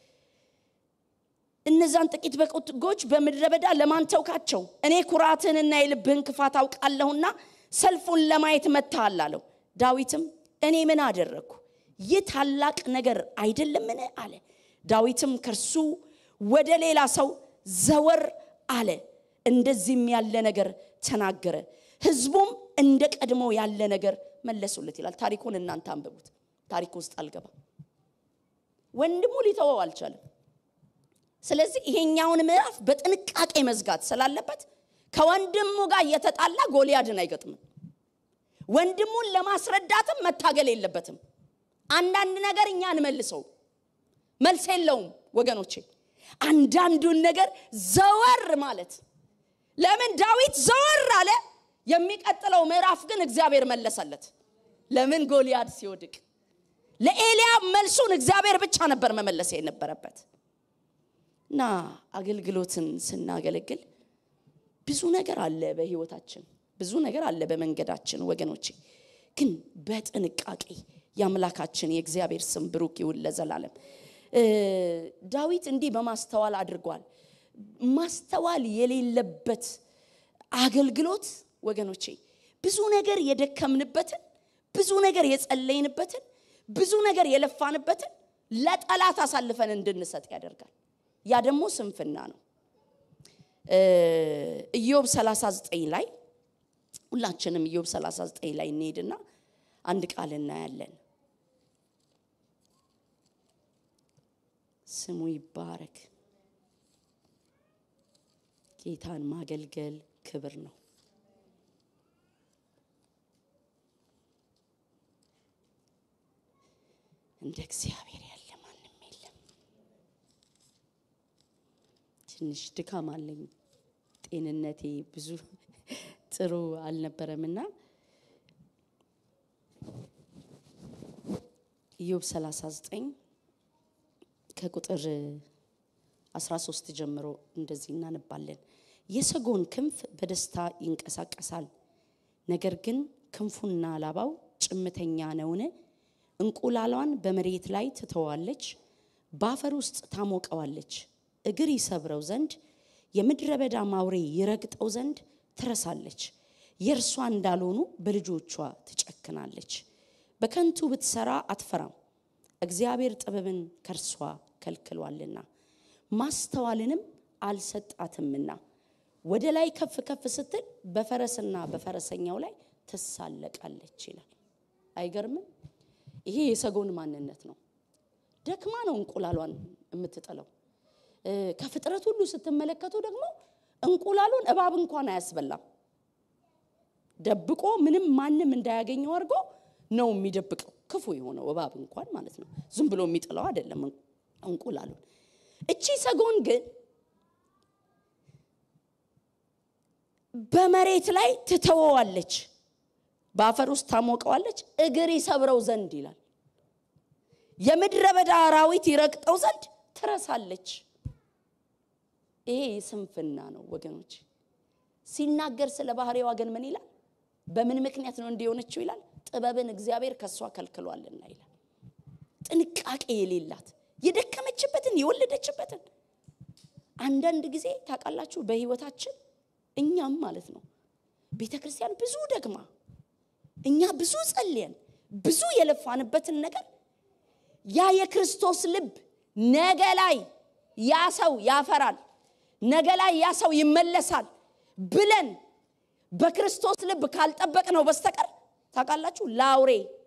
እነዛን ጥቂት በጎች በምድረ በዳ ለማን ተውካቸው? እኔ ኩራትህንና የልብህን ክፋት አውቃለሁና ሰልፉን ለማየት መጥተሃል አለው። ዳዊትም እኔ ምን አደረግኩ? ይህ ታላቅ ነገር አይደለምን? አለ። ዳዊትም ከእርሱ ወደ ሌላ ሰው ዘወር አለ፣ እንደዚህም ያለ ነገር ተናገረ። ህዝቡም እንደ ቀድሞ ያለ ነገር መለሱለት ይላል። ታሪኩን እናንተ አንብቡት። ታሪክ ውስጥ አልገባም። ወንድሙ ሊተወው አልቻለም። ስለዚህ ይሄኛውን ምዕራፍ በጥንቃቄ መዝጋት ስላለበት ከወንድሙ ጋር እየተጣላ ጎልያድን አይገጥምም። ወንድሙን ለማስረዳትም መታገል የለበትም። አንዳንድ ነገር እኛ እንመልሰው መልስ የለውም ወገኖቼ። አንዳንዱን ነገር ዘወር ማለት ለምን ዳዊት ዘወር አለ? የሚቀጥለው ምዕራፍ ግን እግዚአብሔር መለሰለት። ለምን ጎልያድ ሲወድቅ ለኤልያብ መልሱን እግዚአብሔር ብቻ ነበር መመለስ የነበረበት። እና አገልግሎትን ስናገለግል ብዙ ነገር አለ በህይወታችን፣ ብዙ ነገር አለ በመንገዳችን ወገኖቼ። ግን በጥንቃቄ የአምላካችን የእግዚአብሔር ስም ብሩክ ይሁን ለዘላለም። ዳዊት እንዲህ በማስተዋል አድርጓል። ማስተዋል የሌለበት አገልግሎት ወገኖቼ ብዙ ነገር የደከምንበትን፣ ብዙ ነገር የጸለይንበትን፣ ብዙ ነገር የለፋንበትን ለጠላት አሳልፈን እንድንሰጥ ያደርጋል። ያ ደግሞ ስንፍና ነው። ኢዮብ 39 ላይ ሁላችንም ኢዮብ 39 ላይ እንሄድና አንድ ቃል እናያለን። ስሙ ይባረክ። ጌታን ማገልገል ክብር ነው። እንደ እግዚአብሔር ያለ ማንም የለም። ትንሽ ድካም አለኝ። ጤንነቴ ብዙ ጥሩ አልነበረምና ኢዮብ 39 ከቁጥር 13 ጀምሮ እንደዚህ እናነባለን። የሰጎን ክንፍ በደስታ ይንቀሳቀሳል፣ ነገር ግን ክንፉና ላባው ጭምተኛ ነውን? እንቁላሏን በመሬት ላይ ትተዋለች፣ በአፈር ውስጥ ታሞቀዋለች። እግር ይሰብረው ዘንድ የምድረ በዳ ማውሬ ይረግጠው ዘንድ ትረሳለች። የእርሷ እንዳልሆኑ በልጆቿ ትጨክናለች። በከንቱ ብትሰራ አትፈራም፣ እግዚአብሔር ጥበብን ከእርሷ ከልክሏልና ማስተዋልንም አልሰጣትምና። ወደ ላይ ከፍ ከፍ ስትል በፈረስና በፈረሰኛው ላይ ትሳለቃለች ይላል። አይገርምም? ይሄ የሰጎን ማንነት ነው። ደክማ ነው እንቁላሏን የምትጥለው። ከፍጥረት ሁሉ ስትመለከቱ ደግሞ እንቁላሉን እባብ እንኳን አያስበላም። ደብቆ ምንም ማንም እንዳያገኘው አድርጎ ነው የሚደብቀው። ክፉ የሆነው እባብ እንኳን ማለት ነው። ዝም ብሎ የሚጥለው አይደለም እንቁላሉን። እቺ ሰጎን ግን በመሬት ላይ ትተወዋለች፣ በአፈር ውስጥ ታሞቀዋለች፣ እግር ይሰብረው ዘንድ ይላል። የምድረ በዳ አራዊት ይረግጠው ዘንድ ትረሳለች። ይሄ ስንፍና ነው ወገኖች። ሲናገር ስለ ባህሪዋ ግን ምን ይላል? በምን ምክንያት ነው እንዲሆነችው ይላል? ጥበብን እግዚአብሔር ከእሷ ከልክሏልና ይላል። ጥንቃቄ የሌላት የደከመችበትን የወለደችበትን አንዳንድ ጊዜ ታውቃላችሁ፣ በህይወታችን እኛም ማለት ነው ቤተ ክርስቲያን ብዙ ደግማ እኛ ብዙ ጸልየን ብዙ የለፋንበትን ነገር ያ የክርስቶስ ልብ ነገ ላይ ያ ሰው ያፈራል፣ ነገ ላይ ያ ሰው ይመለሳል ብለን በክርስቶስ ልብ ካልጠበቅ ነው በስተቀር ታውቃላችሁ፣ ለአውሬ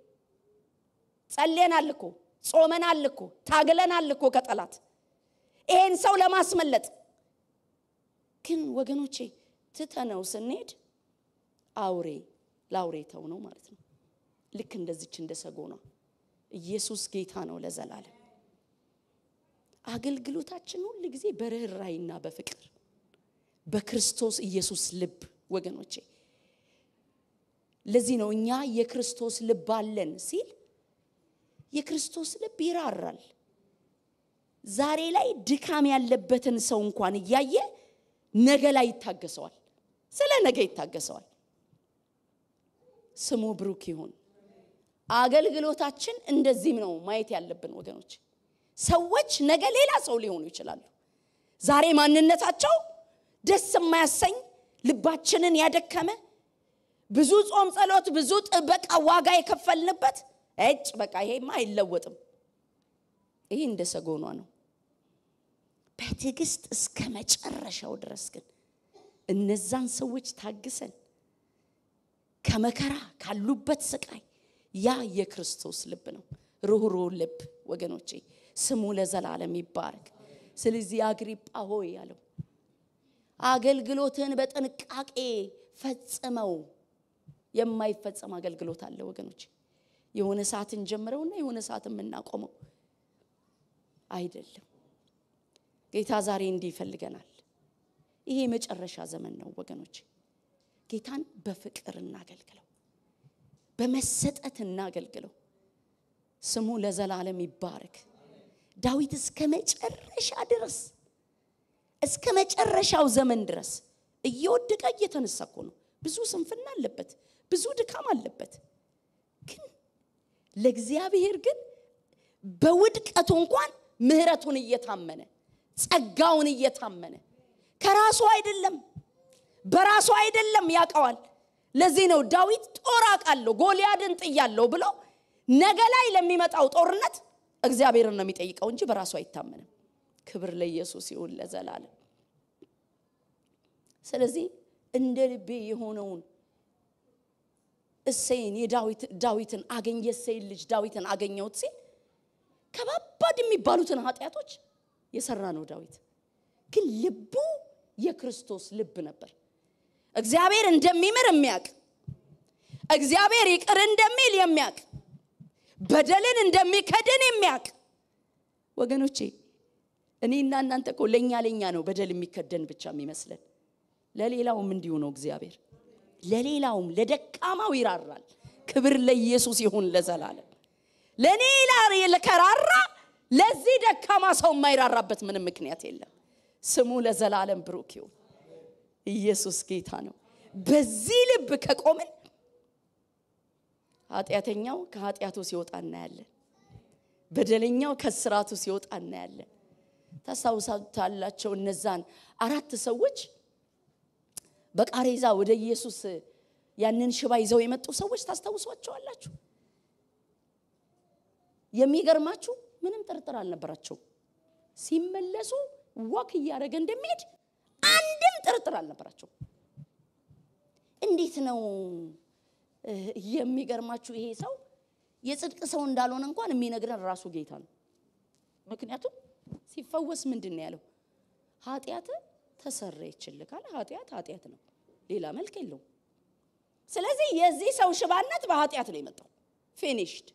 ጸልየናል እኮ ጾመናል እኮ ታግለናል እኮ ከጠላት ይሄን ሰው ለማስመለጥ ግን ወገኖቼ ትተነው ስንሄድ አውሬ ለአውሬ ተው ነው ማለት ነው። ልክ እንደዚች እንደ ሰጎኗ ኢየሱስ ጌታ ነው ለዘላለም። አገልግሎታችን ሁል ጊዜ በርኅራይና በፍቅር በክርስቶስ ኢየሱስ ልብ ወገኖቼ ለዚህ ነው እኛ የክርስቶስ ልብ አለን ሲል የክርስቶስ ልብ ይራራል። ዛሬ ላይ ድካም ያለበትን ሰው እንኳን እያየ ነገ ላይ ይታገሰዋል። ስለ ነገ ይታገሰዋል። ስሙ ብሩክ ይሁን። አገልግሎታችን እንደዚህም ነው ማየት ያለብን ወገኖች። ሰዎች ነገ ሌላ ሰው ሊሆኑ ይችላሉ። ዛሬ ማንነታቸው ደስ የማያሰኝ ልባችንን ያደከመ ብዙ ጾም፣ ጸሎት፣ ብዙ ጥበቃ ዋጋ የከፈልንበት እጭ በቃ ይሄማ አይለወጥም። ይሄ እንደ ሰጎኗ ነው። በትዕግስት እስከ መጨረሻው ድረስ ግን እነዛን ሰዎች ታግሰን ከመከራ ካሉበት ስቃይ ያ የክርስቶስ ልብ ነው። ሩህሩህ ልብ ወገኖቼ፣ ስሙ ለዘላለም ይባረክ። ስለዚህ አግሪጳ ሆይ ያለው አገልግሎትን በጥንቃቄ ፈጽመው። የማይፈጸም አገልግሎት አለ ወገኖች። የሆነ ሰዓት እንጀምረውና የሆነ ሰዓት የምናቆመው አይደለም። ጌታ ዛሬ እንዲህ ይፈልገናል። ይሄ የመጨረሻ ዘመን ነው ወገኖች። ጌታን በፍቅር እናገልግለው፣ በመሰጠት እናገልግለው። ስሙ ለዘላለም ይባረክ። ዳዊት እስከ መጨረሻ ድረስ እስከ መጨረሻው ዘመን ድረስ እየወደቀ እየተነሳ እኮ ነው። ብዙ ስንፍና አለበት፣ ብዙ ድካም አለበት። ግን ለእግዚአብሔር ግን በውድቀቱ እንኳን ምሕረቱን እየታመነ ጸጋውን እየታመነ ከራሱ አይደለም በራሱ አይደለም ያውቀዋል። ለዚህ ነው ዳዊት ጦር አውቃለሁ ጎልያድን ጥያለሁ ብሎ ነገ ላይ ለሚመጣው ጦርነት እግዚአብሔርን ነው የሚጠይቀው እንጂ በራሱ አይታመንም። ክብር ለኢየሱስ ይሁን ለዘላለም። ስለዚህ እንደ ልቤ የሆነውን እሴይን ዳዊትን አገኝ የእሴይን ልጅ ዳዊትን አገኘሁት ሲል ከባባድ የሚባሉትን ኃጢአቶች የሰራ ነው ዳዊት። ግን ልቡ የክርስቶስ ልብ ነበር። እግዚአብሔር እንደሚምር የሚያውቅ እግዚአብሔር ይቅር እንደሚል የሚያውቅ በደልን እንደሚከድን የሚያውቅ ወገኖቼ እኔና እናንተ እኮ ለእኛ ለእኛ ነው በደል የሚከደን ብቻ የሚመስለን። ለሌላውም እንዲሁ ነው እግዚአብሔር። ለሌላውም ለደካማው ይራራል። ክብር ለኢየሱስ ይሁን ለዘላለም። ለእኔ ለከራራ ለዚህ ደካማ ሰው የማይራራበት ምንም ምክንያት የለም። ስሙ ለዘላለም ብሩክ ይሁን። ኢየሱስ ጌታ ነው። በዚህ ልብ ከቆምን ኃጢአተኛው ከኃጢአቱ ሲወጣ እናያለን። በደለኛው ከስራቱ ሲወጣ እናያለን። ታስታውሳላቸው እነዛን አራት ሰዎች በቃሬዛ ወደ ኢየሱስ ያንን ሽባ ይዘው የመጡ ሰዎች ታስታውሷቸዋላችሁ። የሚገርማችሁ ምንም ጥርጥር አልነበራቸው። ሲመለሱ ዋክ እያደረገ እንደሚሄድ አንድም ጥርጥር አልነበራቸው። እንዴት ነው የሚገርማችሁ? ይሄ ሰው የጽድቅ ሰው እንዳልሆነ እንኳን የሚነግረን ራሱ ጌታ ነው። ምክንያቱም ሲፈወስ ምንድን ነው ያለው? ኃጢአት ተሰረየችልህ ካለ ኃጢአት ኃጢአት ነው፣ ሌላ መልክ የለውም። ስለዚህ የዚህ ሰው ሽባነት በኃጢአት ነው የመጣው። ፊኒሽድ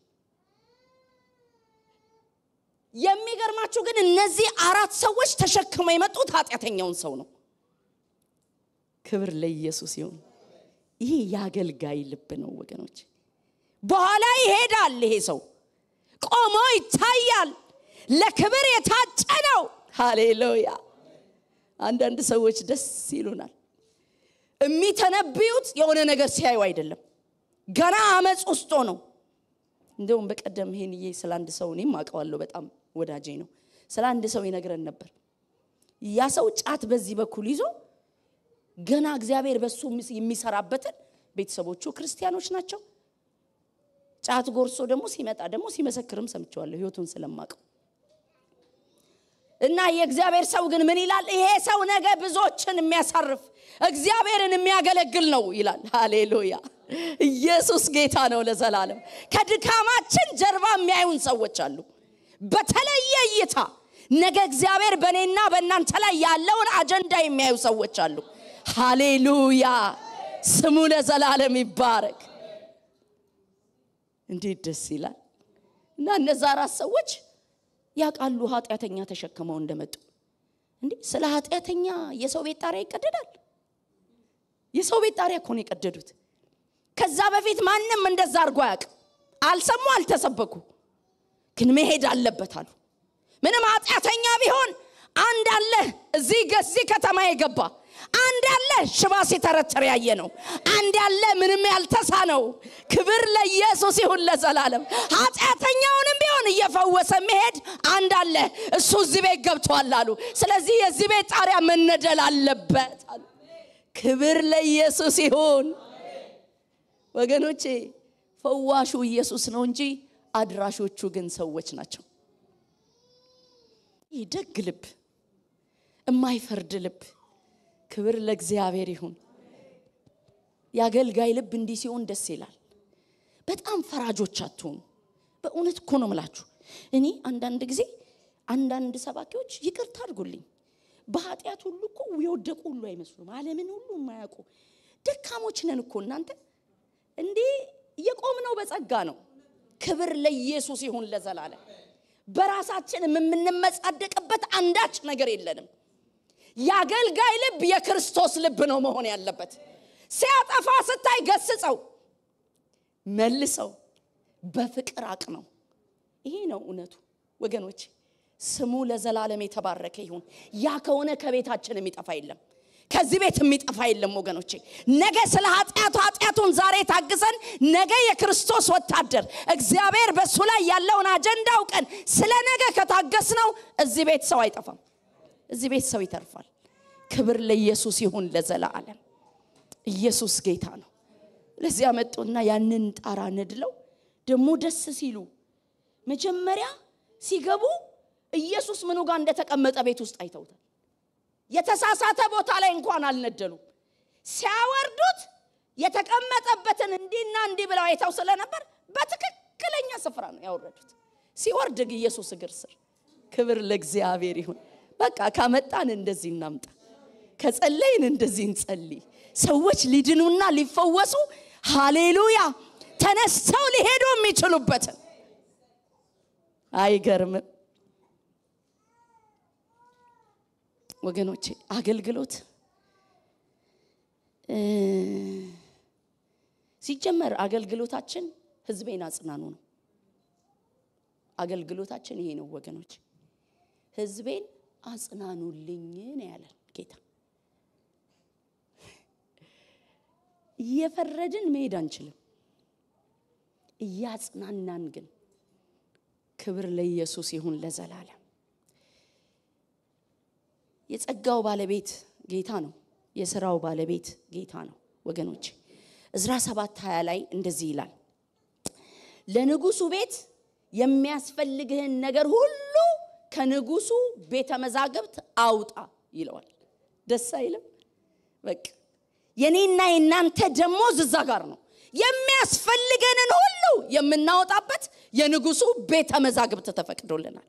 የሚገርማችሁ ግን እነዚህ አራት ሰዎች ተሸክመው የመጡት ኃጢአተኛውን ሰው ነው። ክብር ለኢየሱስ ይሁን። ይሄ የአገልጋይ ልብ ነው ወገኖች። በኋላ ይሄዳል። ይሄ ሰው ቆሞ ይታያል። ለክብር የታጨ ነው። ሃሌሉያ። አንዳንድ ሰዎች ደስ ይሉናል። የሚተነብዩት የሆነ ነገር ሲያዩ አይደለም፣ ገና አመፅ ውስጦ ነው። እንደውም በቀደም ይሄንዬ ስለ አንድ ሰው እኔም አውቀዋለሁ፣ በጣም ወዳጄ ነው። ስለ አንድ ሰው ይነግረን ነበር። ያ ሰው ጫት በዚህ በኩል ይዞ ገና እግዚአብሔር በሱ የሚሰራበትን ቤተሰቦቹ ክርስቲያኖች ናቸው። ጫት ጎርሶ ደግሞ ሲመጣ ደግሞ ሲመሰክርም ሰምቸዋለሁ ህይወቱን ስለማቀው እና የእግዚአብሔር ሰው ግን ምን ይላል? ይሄ ሰው ነገ ብዙዎችን የሚያሳርፍ እግዚአብሔርን የሚያገለግል ነው ይላል። ሃሌሉያ! ኢየሱስ ጌታ ነው ለዘላለም። ከድካማችን ጀርባ የሚያዩን ሰዎች አሉ። በተለየ እይታ ነገ እግዚአብሔር በእኔና በእናንተ ላይ ያለውን አጀንዳ የሚያዩ ሰዎች አሉ። ሃሌሉያ! ስሙ ለዘላለም ይባረክ። እንዴት ደስ ይላል! እና እነዛ አራት ሰዎች ያውቃሉ ኃጢአተኛ ተሸክመው እንደመጡ። እንዴ ስለ ኃጢአተኛ የሰው ቤት ጣሪያ ይቀደዳል? የሰው ቤት ጣሪያ እኮ ነው የቀደዱት። ከዛ በፊት ማንም እንደዛ አድርጎ አያውቅም። አልሰሙ፣ አልተሰበኩ። ግን መሄድ አለበት አሉ። ምንም ኃጢአተኛ ቢሆን አንድ አለ እዚህ እዚህ ከተማ የገባ አንድ ያለ ሽባ ሲተረተር ያየ ነው። አንድ ያለ ምንም ያልተሳነው። ክብር ለኢየሱስ ይሁን ለዘላለም። ኃጢአተኛውንም ቢሆን እየፈወሰ መሄድ አንድ አለ፣ እሱ እዚህ ቤት ገብቷል አሉ። ስለዚህ የዚህ ቤት ጣሪያ መነደል አለበት አሉ። ክብር ለኢየሱስ ይሁን ወገኖቼ። ፈዋሹ ኢየሱስ ነው እንጂ አድራሾቹ ግን ሰዎች ናቸው። ይህ ደግ ልብ፣ የማይፈርድ ልብ ክብር ለእግዚአብሔር ይሁን። የአገልጋይ ልብ እንዲህ ሲሆን ደስ ይላል። በጣም ፈራጆች አትሆኑ። በእውነት እኮ ነው ምላችሁ። እኔ አንዳንድ ጊዜ አንዳንድ ሰባኪዎች ይቅርታ አድርጉልኝ፣ በኃጢአት ሁሉ እኮ የወደቁ ሁሉ አይመስሉም። ዓለምን ሁሉ የማያውቁ ደካሞች ነን እኮ እናንተ። እንዲህ የቆምነው በጸጋ ነው። ክብር ለኢየሱስ ይሁን ለዘላለም። በራሳችን የምንመጻደቅበት አንዳች ነገር የለንም። የአገልጋይ ልብ የክርስቶስ ልብ ነው መሆን ያለበት። ሲያጠፋ ስታይ ገስጸው፣ መልሰው፣ በፍቅር አቅነው። ይሄ ነው እውነቱ ወገኖች። ስሙ ለዘላለም የተባረከ ይሁን። ያ ከሆነ ከቤታችን የሚጠፋ የለም፣ ከዚህ ቤት የሚጠፋ የለም ወገኖቼ። ነገ ስለ ኃጢአቱ ኃጢአቱን ዛሬ ታግሰን ነገ የክርስቶስ ወታደር እግዚአብሔር በእሱ ላይ ያለውን አጀንዳ አውቀን ስለ ነገ ከታገስነው እዚህ ቤት ሰው አይጠፋም። እዚህ ቤት ሰው ይተርፋል። ክብር ለኢየሱስ ይሁን ለዘላለም። ኢየሱስ ጌታ ነው። ለዚያ መጡና ያንን ጣራ ነድለው ደግሞ ደስ ሲሉ መጀመሪያ ሲገቡ ኢየሱስ ምኑ ጋር እንደተቀመጠ ቤት ውስጥ አይተውታል። የተሳሳተ ቦታ ላይ እንኳን አልነደሉም። ሲያወርዱት የተቀመጠበትን እንዲህና እንዲህ ብለው አይተው ስለነበር በትክክለኛ ስፍራ ነው ያወረዱት። ሲወርድ ኢየሱስ እግር ስር። ክብር ለእግዚአብሔር ይሁን። በቃ ካመጣን እንደዚህ እናምጣ፣ ከጸለይን እንደዚህ እንጸልይ። ሰዎች ሊድኑና ሊፈወሱ ሃሌሉያ ተነስተው ሊሄዱ የሚችሉበትን አይገርምም ወገኖቼ? አገልግሎት ሲጀመር አገልግሎታችን ህዝቤን አጽናኑ ነው። አገልግሎታችን ይሄ ነው ወገኖች። ህዝቤን አጽናኑልኝ ነው ያለን ጌታ። እየፈረድን መሄድ አንችልም፣ እያጽናናን ግን። ክብር ለኢየሱስ ይሁን ለዘላለም። የጸጋው ባለቤት ጌታ ነው። የስራው ባለቤት ጌታ ነው ወገኖች። እዝራ ሰባት ሀያ ላይ እንደዚህ ይላል ለንጉሱ ቤት የሚያስፈልግህን ነገር ሁሉ ከንጉሱ ቤተ መዛግብት አውጣ ይለዋል። ደስ አይልም? በቃ የኔና የናንተ ደሞዝ እዛ ጋር ነው። የሚያስፈልገንን ሁሉ የምናወጣበት የንጉሱ ቤተ መዛግብት ተፈቅዶልናል።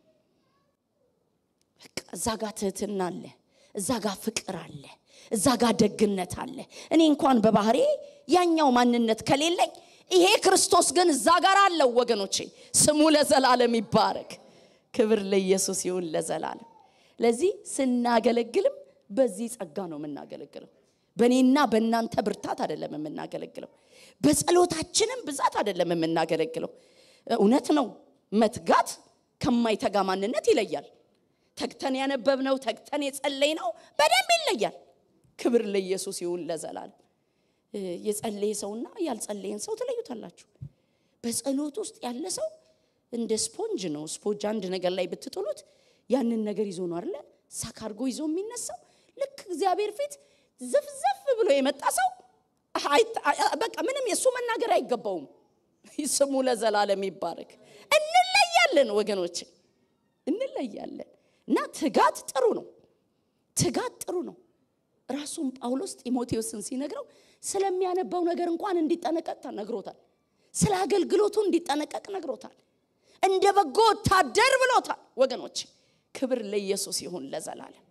በቃ እዛ ጋር ትህትና አለ፣ እዛ ጋር ፍቅር አለ፣ እዛ ጋር ደግነት አለ። እኔ እንኳን በባህሬ ያኛው ማንነት ከሌለኝ ይሄ ክርስቶስ ግን እዛ ጋር አለው ወገኖቼ። ስሙ ለዘላለም ይባረክ። ክብር ለኢየሱስ ይሁን ለዘላለም። ለዚህ ስናገለግልም በዚህ ጸጋ ነው የምናገለግለው። በእኔና በእናንተ ብርታት አይደለም የምናገለግለው። በጸሎታችንም ብዛት አይደለም የምናገለግለው። እውነት ነው መትጋት ከማይተጋ ማንነት ይለያል። ተግተን ያነበብነው ተግተን የጸለይነው በደንብ ይለያል። ክብር ለኢየሱስ ይሁን ለዘላለም። የጸለየ ሰውና ያልጸለየን ሰው ትለዩታላችሁ። በጸሎት ውስጥ ያለ ሰው እንደ ስፖንጅ ነው። ስፖንጅ አንድ ነገር ላይ ብትጥሉት ያንን ነገር ይዞ ነው አይደለ? ሳክ አድርጎ ይዞ የሚነሳው። ልክ እግዚአብሔር ፊት ዘፍዘፍ ብሎ የመጣ ሰው በቃ ምንም የእሱ መናገር አይገባውም። ስሙ ለዘላለም ይባረክ። እንለያለን ወገኖች፣ እንለያለን። እና ትጋት ጥሩ ነው። ትጋት ጥሩ ነው። ራሱም ጳውሎስ ጢሞቴዎስን ሲነግረው ስለሚያነባው ነገር እንኳን እንዲጠነቀቅ ነግሮታል። ስለ አገልግሎቱ እንዲጠነቀቅ ነግሮታል። እንደ በጎ ወታደር ብሎታል። ወገኖች ክብር ለኢየሱስ ይሁን ለዘላለም።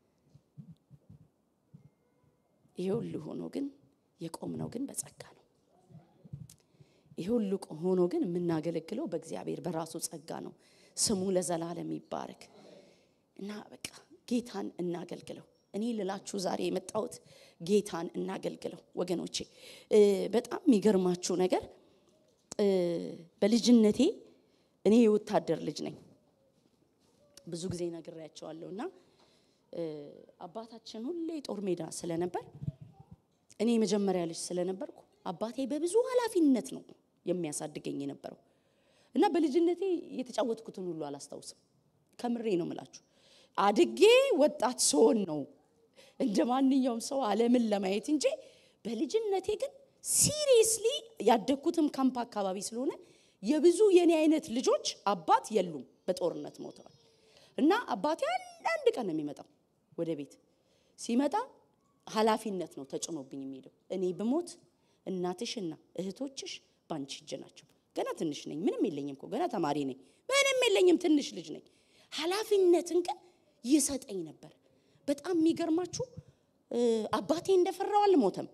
ይሄ ሁሉ ሆኖ ግን የቆምነው ግን በጸጋ ነው። ይሄ ሁሉ ሆኖ ግን የምናገለግለው በእግዚአብሔር በራሱ ጸጋ ነው። ስሙ ለዘላለም ይባረክ እና በቃ ጌታን እናገልግለው። እኔ ልላችሁ ዛሬ የመጣሁት ጌታን እናገልግለው ወገኖቼ። እ፣ በጣም የሚገርማችሁ ነገር እ፣ በልጅነቴ እኔ የወታደር ልጅ ነኝ። ብዙ ጊዜ ነግሬያቸዋለሁ እና እ፣ አባታችን ሁሌ ጦር ሜዳ ስለነበር እኔ የመጀመሪያ ልጅ ስለነበርኩ አባቴ በብዙ ኃላፊነት ነው የሚያሳድገኝ የነበረው እና በልጅነቴ የተጫወትኩትን ሁሉ አላስታውስም። ከምሬ ነው ምላችሁ። አድጌ ወጣት ስሆን ነው እንደ ማንኛውም ሰው ዓለምን ለማየት እንጂ በልጅነቴ ግን ሲሪየስሊ ያደግኩትም ካምፕ አካባቢ ስለሆነ የብዙ የኔ አይነት ልጆች አባት የሉም፣ በጦርነት ሞተዋል። እና አባቴ አንዳንድ ቀን ነው የሚመጣው ወደ ቤት። ሲመጣ ኃላፊነት ነው ተጭኖብኝ የሚሄደው። እኔ ብሞት እናትሽና እህቶችሽ ባንቺ እጅ ናቸው። ገና ትንሽ ነኝ፣ ምንም የለኝም እኮ ገና ተማሪ ነኝ፣ ምንም የለኝም፣ ትንሽ ልጅ ነኝ። ኃላፊነትን ግን ይሰጠኝ ነበር። በጣም የሚገርማችሁ እ፣ አባቴ እንደፈራው አልሞተም።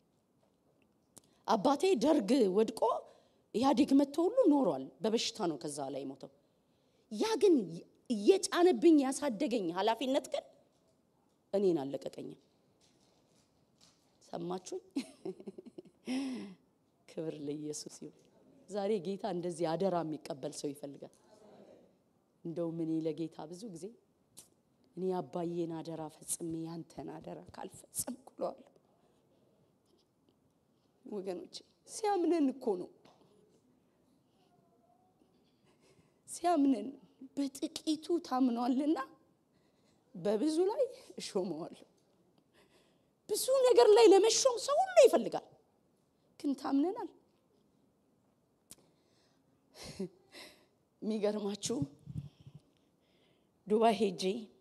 አባቴ ደርግ ወድቆ ኢህአዴግ መጥቶ ሁሉ ኖሯል። በበሽታ ነው ከዛ ላይ ሞተው። ያ ግን እየጫነብኝ ያሳደገኝ ኃላፊነት ግን እኔን አለቀቀኝም። ሰማችሁኝ? ክብር ለኢየሱስ ይሁን። ዛሬ ጌታ እንደዚህ አደራ የሚቀበል ሰው ይፈልጋል። እንደውም እኔ ለጌታ ብዙ ጊዜ እኔ አባዬን አደራ ፈጽሜ ያንተን አደራ ካልፈጸምኩ እለዋለሁ። ወገኖቼ ሲያምነን እኮ ነው ሲያምነን በጥቂቱ ታምኗልና በብዙ ላይ እሾመዋለሁ። ብዙ ነገር ላይ ለመሾም ሰው ሁሉ ይፈልጋል፣ ግን ታምነናል። የሚገርማችሁ ዱባይ ሄጄ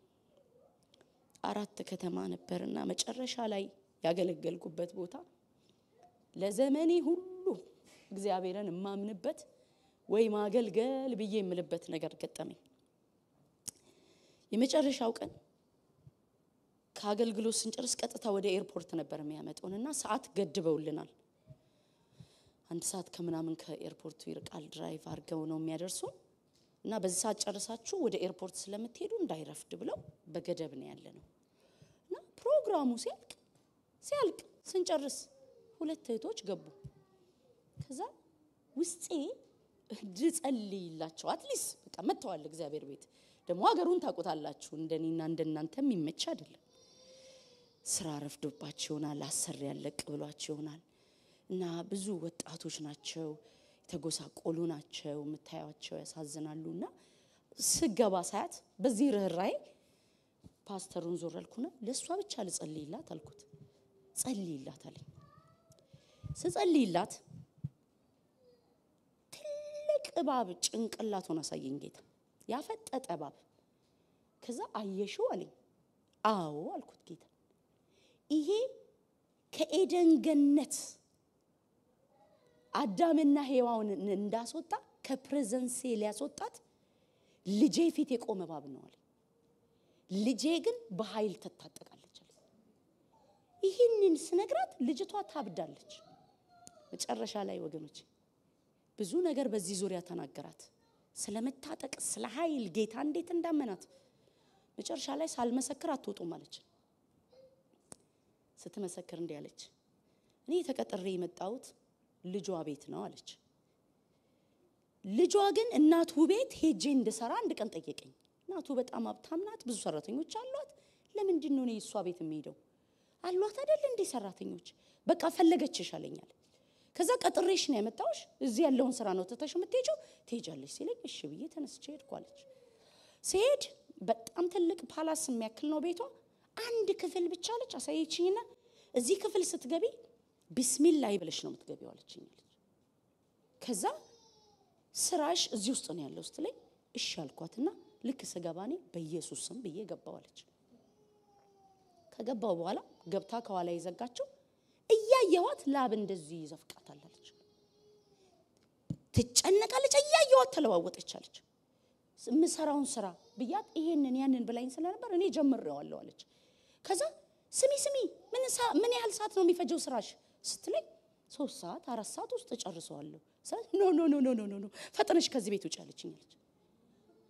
አራት ከተማ ነበርና መጨረሻ ላይ ያገለገልኩበት ቦታ ለዘመኔ ሁሉ እግዚአብሔርን የማምንበት ወይ ማገልገል ብዬ የምልበት ነገር ገጠመኝ። የመጨረሻው ቀን ከአገልግሎት ስንጨርስ ቀጥታ ወደ ኤርፖርት ነበር የሚያመጡን እና ሰዓት ገድበውልናል። አንድ ሰዓት ከምናምን ከኤርፖርቱ ይርቃል። ድራይቭ አድርገው ነው የሚያደርሱ እና በዚህ ሰዓት ጨርሳችሁ ወደ ኤርፖርት ስለምትሄዱ እንዳይረፍድ ብለው በገደብ ነው ያለ ነው እና ፕሮግራሙ ሲያልቅ ሲያልቅ ስንጨርስ ሁለት እህቶች ገቡ። ከዛ ውስጤ እንድጸልይላቸው አትሊስት በቃ መጥተዋል እግዚአብሔር ቤት ደግሞ ሀገሩን ታውቁታላችሁ። እንደኔና እንደናንተ የሚመች አይደለም። ስራ ረፍዶባቸው ይሆናል፣ አሰሪ ያለቅ ብሏቸው ይሆናል እና ብዙ ወጣቶች ናቸው፣ የተጎሳቆሉ ናቸው፣ የምታያቸው ያሳዝናሉ። እና ስገባ ሳያት በዚህ ርኅራዬ ፓስተሩን ዞር አልኩና ለእሷ ብቻ ልጸልይላት አልኩት። ጸልይላት አለኝ። ስጸልይላት ትልቅ እባብ ጭንቅላቱን አሳየኝ ጌታ፣ ያፈጠጠ እባብ። ከዛ አየሽው አለኝ። አዎ አልኩት ጌታ ይሄ ከኤደን ገነት አዳምና ሔዋንን እንዳስወጣ ከፕሬዘንሴ ሊያስወጣት ልጄ ፊት የቆመ እባብ ነው አለ። ልጄ ግን በኃይል ትታጠቃለች አለ። ይህንን ስነግራት ልጅቷ ታብዳለች። መጨረሻ ላይ ወገኖች ብዙ ነገር በዚህ ዙሪያ ተናገራት። ስለ መታጠቅ፣ ስለ ኃይል ጌታ እንዴት እንዳመናት መጨረሻ ላይ ሳልመሰክር አትወጡም አለች። ስትመሰክር እንዲህ አለች፣ እኔ ተቀጥሬ የመጣሁት ልጇ ቤት ነው አለች። ልጇ ግን እናቱ ቤት ሄጄ እንድሰራ አንድ ቀን ጠየቀኝ። እናቱ በጣም ሀብታም ናት፣ ብዙ ሰራተኞች አሏት። ለምንድን ነው እኔ እሷ ቤት የሚሄደው? አሏት አይደል እንዴ ሰራተኞች። በቃ ፈለገችሽ አለኛል። ከዛ ቀጥሬሽ ነው ያመጣሁሽ፣ እዚህ ያለውን ስራ ነው ትተሽ የምትሄጂው፣ ትሄጃለሽ ሲለኝ እሺ ብዬ ተነስቼ ሄድኩ አለች። ስሄድ በጣም ትልቅ ፓላስ የሚያክል ነው ቤቷ። አንድ ክፍል ብቻ አለች አሳየችኝና እዚህ ክፍል ስትገቢ ቢስሚላይ ብለሽ ነው የምትገቢው አለችኝ አለች። ከዛ ስራሽ እዚህ ውስጥ ነው ያለው ስትለኝ እሺ አልኳትና ልክ ስገባ እኔ በኢየሱስ ስም ብዬ ገባው አለች። ከገባው በኋላ ገብታ ከኋላ የዘጋችው እያየኋት ላብ እንደዚህ ይዘፍቃታል አለች። ትጨነቃለች፣ እያየኋት ተለዋወጠች አለች። የምሰራውን ስራ ብያት ይሄንን ያንን ብላኝ ስለነበር እኔ ጀምሬዋለሁ አለች። ከዛ ስሚ ስሚ ምን ያህል ሰዓት ነው የሚፈጀው ስራሽ ስትለኝ ሶስት ሰዓት አራት ሰዓት ውስጥ እጨርሰዋለሁ። ኖ ኖ ኖ ኖ ኖ ኖ ፈጥነሽ ከዚህ ቤት ውጭ አለችኝ አለች።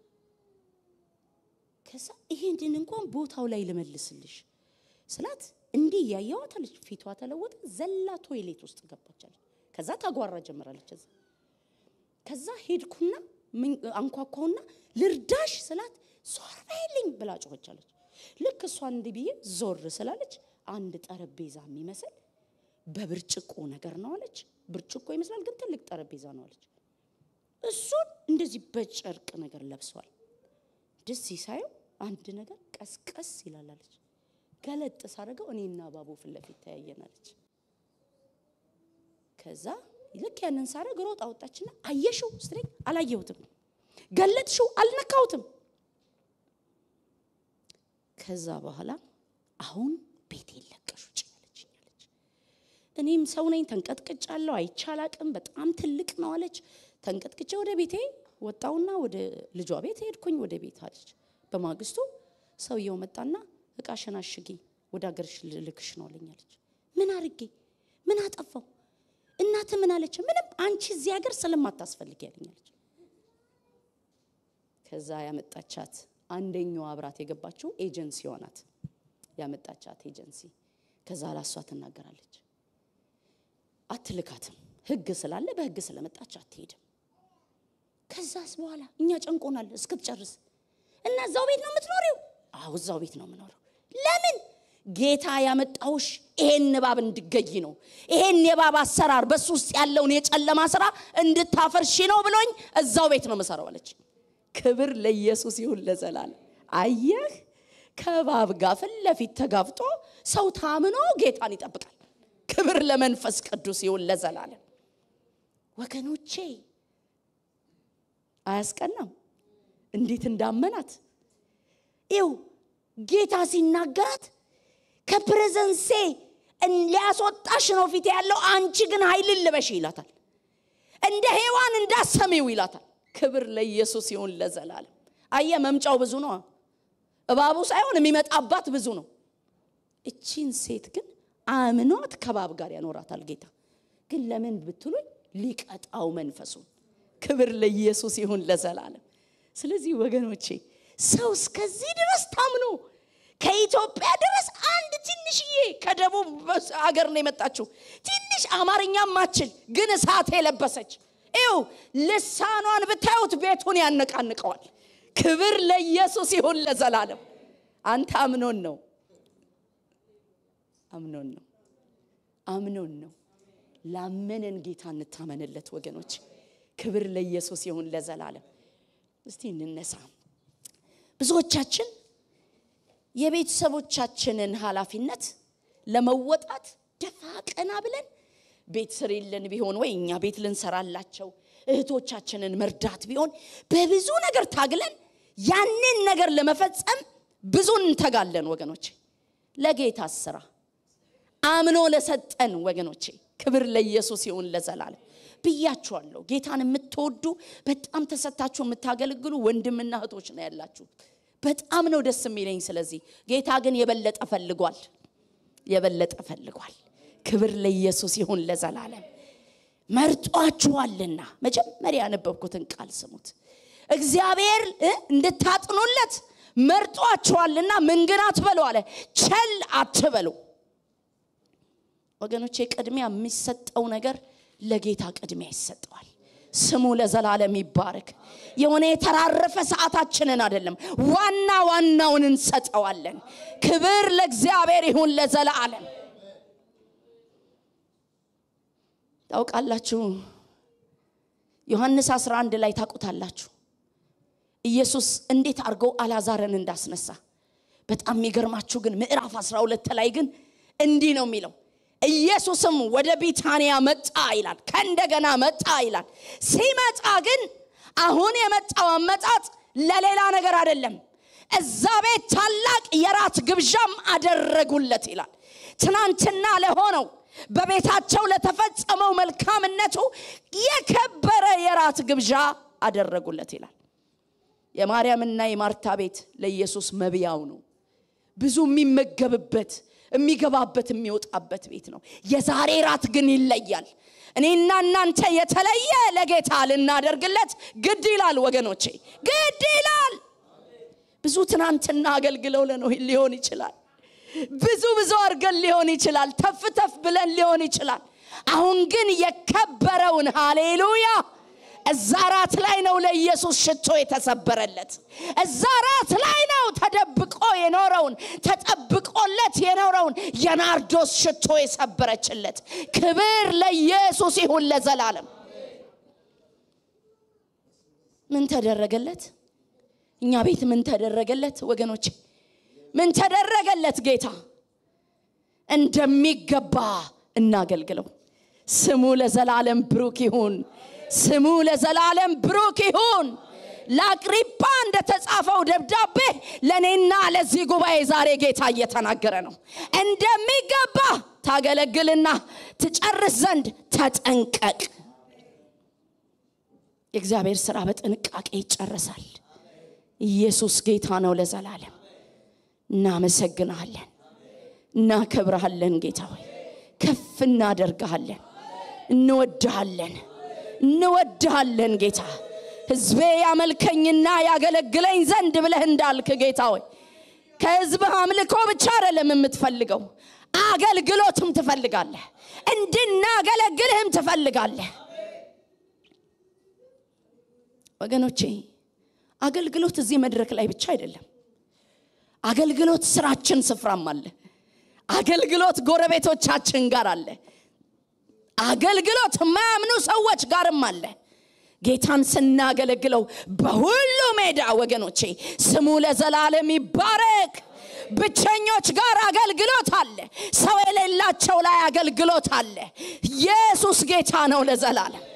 ከዛ ይሄንን እንኳን ቦታው ላይ ልመልስልሽ ስላት እንዲህ እያየዋት አለች። ፊቷ ተለወጠ። ዘላ ቶይሌት ውስጥ ገባች አለች። ከዛ ታጓራ ጀምራለች። እዛ ከዛ ሄድኩና ምን- አንኳኳውና ልርዳሽ ስላት ዞር በይልኝ ብላ ጮኸች አለች። ልክ እሷ እንዲህ ብዬ ዞር ስላለች አንድ ጠረጴዛ የሚመስል በብርጭቆ ነገር ነው አለች። ብርጭቆ ይመስላል ግን ትልቅ ጠረጴዛ ነው አለች። እሱን እንደዚህ በጨርቅ ነገር ለብሷል። ደስ ሳየው አንድ ነገር ቀስቀስ ይላል አለች። ገለጥ ሳደርገው እኔና ባቡ ፊት ለፊት ተያየናለች። ከዛ ልክ ያንን ሳደርግ ሮጥ አወጣችና አየሽው ስትለኝ አላየሁትም፣ ገለጥሽው አልነካሁትም። ከዛ በኋላ አሁን ቤት የለቀሽ ውጭ ያለችኝ አለች። እኔም ሰው ነኝ ተንቀጥቅጫለሁ፣ አይቻላቅም በጣም ትልቅ ነው አለች። ተንቀጥቅጬ ወደ ቤቴ ወጣውና ወደ ልጇ ቤት ሄድኩኝ። ወደ ቤት አለች። በማግስቱ ሰውየው መጣና እቃሽን አሽጊ ወደ ሀገርሽ ልልክሽ ነው አለኝ አለች። ምን አርጌ ምን አጠፋው? እናት ምን አለች? ምንም አንቺ እዚህ ሀገር ስለማታስፈልግ ያለኝ አለች። ከዛ ያመጣቻት አንደኛዋ አብራት የገባችው ኤጀንሲዋ ናት ያመጣቻት ኤጀንሲ። ከዛ ላሷ ትናገራለች። አትልካትም፣ ህግ ስላለ በህግ ስለመጣች አትሄድም። ከዛስ በኋላ እኛ ጨንቆናል እስክትጨርስ እና እዛው ቤት ነው የምትኖሪው? አዎ እዛው ቤት ነው የምኖረው። ለምን? ጌታ ያመጣውሽ ይሄን እባብ እንድገይ ነው። ይሄን የእባብ አሰራር በሱ ውስጥ ያለውን የጨለማ ስራ እንድታፈርሺ ነው ብሎኝ እዛው ቤት ነው የምሰራው አለች። ክብር ለኢየሱስ ይሁን ለዘላለም። አየህ ከእባብ ጋር ፊት ለፊት ተጋፍጦ ሰው ታምኖ ጌታን ይጠብቃል። ክብር ለመንፈስ ቅዱስ ይሁን ለዘላለም። ወገኖቼ አያስቀናም? እንዴት እንዳመናት ይው ጌታ ሲናገራት ከፕሬዘንሴ ሊያስወጣሽ ነው ፊት ያለው፣ አንቺ ግን ኃይልን ልበሽ ይላታል። እንደ ሔዋን እንዳሰሚው ይላታል። ክብር ለኢየሱስ ይሁን ለዘላለም። አየ መምጫው ብዙ ነው። እባቡ ሳይሆን የሚመጣባት ብዙ ነው። እቺን ሴት ግን አምኗት ከባብ ጋር ያኖራታል ጌታ። ግን ለምን ብትሉኝ ሊቀጣው መንፈሱን። ክብር ለኢየሱስ ይሁን ለዘላለም። ስለዚህ ወገኖቼ ሰው እስከዚህ ድረስ ታምኖ ከኢትዮጵያ ድረስ አንድ ትንሽዬ ከደቡብ አገር ነው የመጣችው ትንሽ አማርኛ ማችል ግን እሳት የለበሰች ይው ልሳኗን ብታዩት ቤቱን ያነቃንቀዋል። ክብር ለኢየሱስ ይሁን ለዘላለም። አንተ አምኖን ነው አምኖን ነው አምኖን ነው። ላመነን ጌታ እንታመንለት ወገኖች። ክብር ለኢየሱስ ይሁን ለዘላለም። እስቲ እንነሳ። ብዙዎቻችን የቤተሰቦቻችንን ኃላፊነት ለመወጣት ደፋ ቀና ብለን ቤት ስሪልን ቢሆን ወይ እኛ ቤት ልንሰራላቸው እህቶቻችንን መርዳት ቢሆን በብዙ ነገር ታግለን ያንን ነገር ለመፈጸም ብዙ እንተጋለን ወገኖቼ። ለጌታ ስራ አምኖ ለሰጠን ወገኖቼ ክብር ለኢየሱስ ይሁን ለዘላለም ብያችኋለሁ። ጌታን የምትወዱ በጣም ተሰታችሁ የምታገለግሉ ወንድምና እህቶች ነው ያላችሁ። በጣም ነው ደስ የሚለኝ። ስለዚህ ጌታ ግን የበለጠ ፈልጓል፣ የበለጠ ፈልጓል። ክብር ለኢየሱስ ይሁን ለዘላለም። መርጧችኋልና መጀመሪያ ያነበብኩትን ቃል ስሙት። እግዚአብሔር እንድታጥኑለት መርጧችኋልና ምን ግን አትበሉ አለ፣ ቸል አትበሉ። ወገኖቼ ቅድሚያ የሚሰጠው ነገር ለጌታ ቅድሚያ ይሰጠዋል። ስሙ ለዘላለም ይባረክ። የሆነ የተራረፈ ሰዓታችንን አይደለም፣ ዋና ዋናውን እንሰጠዋለን። ክብር ለእግዚአብሔር ይሁን ለዘላለም። ታውቃላችሁ ዮሐንስ 11 ላይ ታውቁታላችሁ ኢየሱስ እንዴት አድርገው አላዛርን እንዳስነሳ። በጣም የሚገርማችሁ ግን ምዕራፍ 12 ላይ ግን እንዲህ ነው የሚለው ኢየሱስም ወደ ቢታንያ መጣ ይላል። ከእንደገና መጣ ይላል። ሲመጣ ግን አሁን የመጣው አመጣጥ ለሌላ ነገር አይደለም። እዛ ቤት ታላቅ የራት ግብዣም አደረጉለት ይላል። ትናንትና ለሆነው በቤታቸው ለተፈጸመው መልካምነቱ የከበረ የራት ግብዣ አደረጉለት ይላል። የማርያምና የማርታ ቤት ለኢየሱስ መብያው ነው። ብዙ የሚመገብበት የሚገባበት የሚወጣበት ቤት ነው። የዛሬ ራት ግን ይለያል። እኔና እናንተ የተለየ ለጌታ ልናደርግለት ግድ ይላል ወገኖቼ፣ ግድ ይላል። ብዙ ትናንትና አገልግለው ለነው ሊሆን ይችላል። ብዙ ብዙ አድርገን ሊሆን ይችላል ተፍ ተፍ ብለን ሊሆን ይችላል አሁን ግን የከበረውን ሃሌሉያ እዛ ራት ላይ ነው ለኢየሱስ ሽቶ የተሰበረለት እዛ ራት ላይ ነው ተደብቆ የኖረውን ተጠብቆለት የኖረውን የናርዶስ ሽቶ የሰበረችለት ክብር ለኢየሱስ ይሁን ለዘላለም ምን ተደረገለት እኛ ቤት ምን ተደረገለት ወገኖች ምን ተደረገለት ጌታ እንደሚገባ እናገልግለው ስሙ ለዘላለም ብሩክ ይሁን ስሙ ለዘላለም ብሩክ ይሁን ለአቅሪጳ እንደተጻፈው ደብዳቤ ለእኔና ለዚህ ጉባኤ ዛሬ ጌታ እየተናገረ ነው እንደሚገባ ታገለግልና ትጨርስ ዘንድ ተጠንቀቅ የእግዚአብሔር ስራ በጥንቃቄ ይጨረሳል ኢየሱስ ጌታ ነው ለዘላለም እናመሰግናለን እናከብረሃለን ጌታ ሆይ ከፍ እናደርግሃለን እንወድሃለን እንወድሃለን ጌታ ህዝቤ ያመልከኝና ያገለግለኝ ዘንድ ብለህ እንዳልክ ጌታ ሆይ ከህዝብህ አምልኮ ብቻ አይደለም የምትፈልገው አገልግሎትም ትፈልጋለህ እንድናገለግልህም ትፈልጋለህ ወገኖቼ አገልግሎት እዚህ መድረክ ላይ ብቻ አይደለም አገልግሎት ስራችን ስፍራም አለ አገልግሎት ጎረቤቶቻችን ጋር አለ አገልግሎት የማያምኑ ሰዎች ጋርም አለ ጌታን ስናገለግለው በሁሉ ሜዳ ወገኖቼ ስሙ ለዘላለም ይባረክ ብቸኞች ጋር አገልግሎት አለ ሰው የሌላቸው ላይ አገልግሎት አለ ኢየሱስ ጌታ ነው ለዘላለም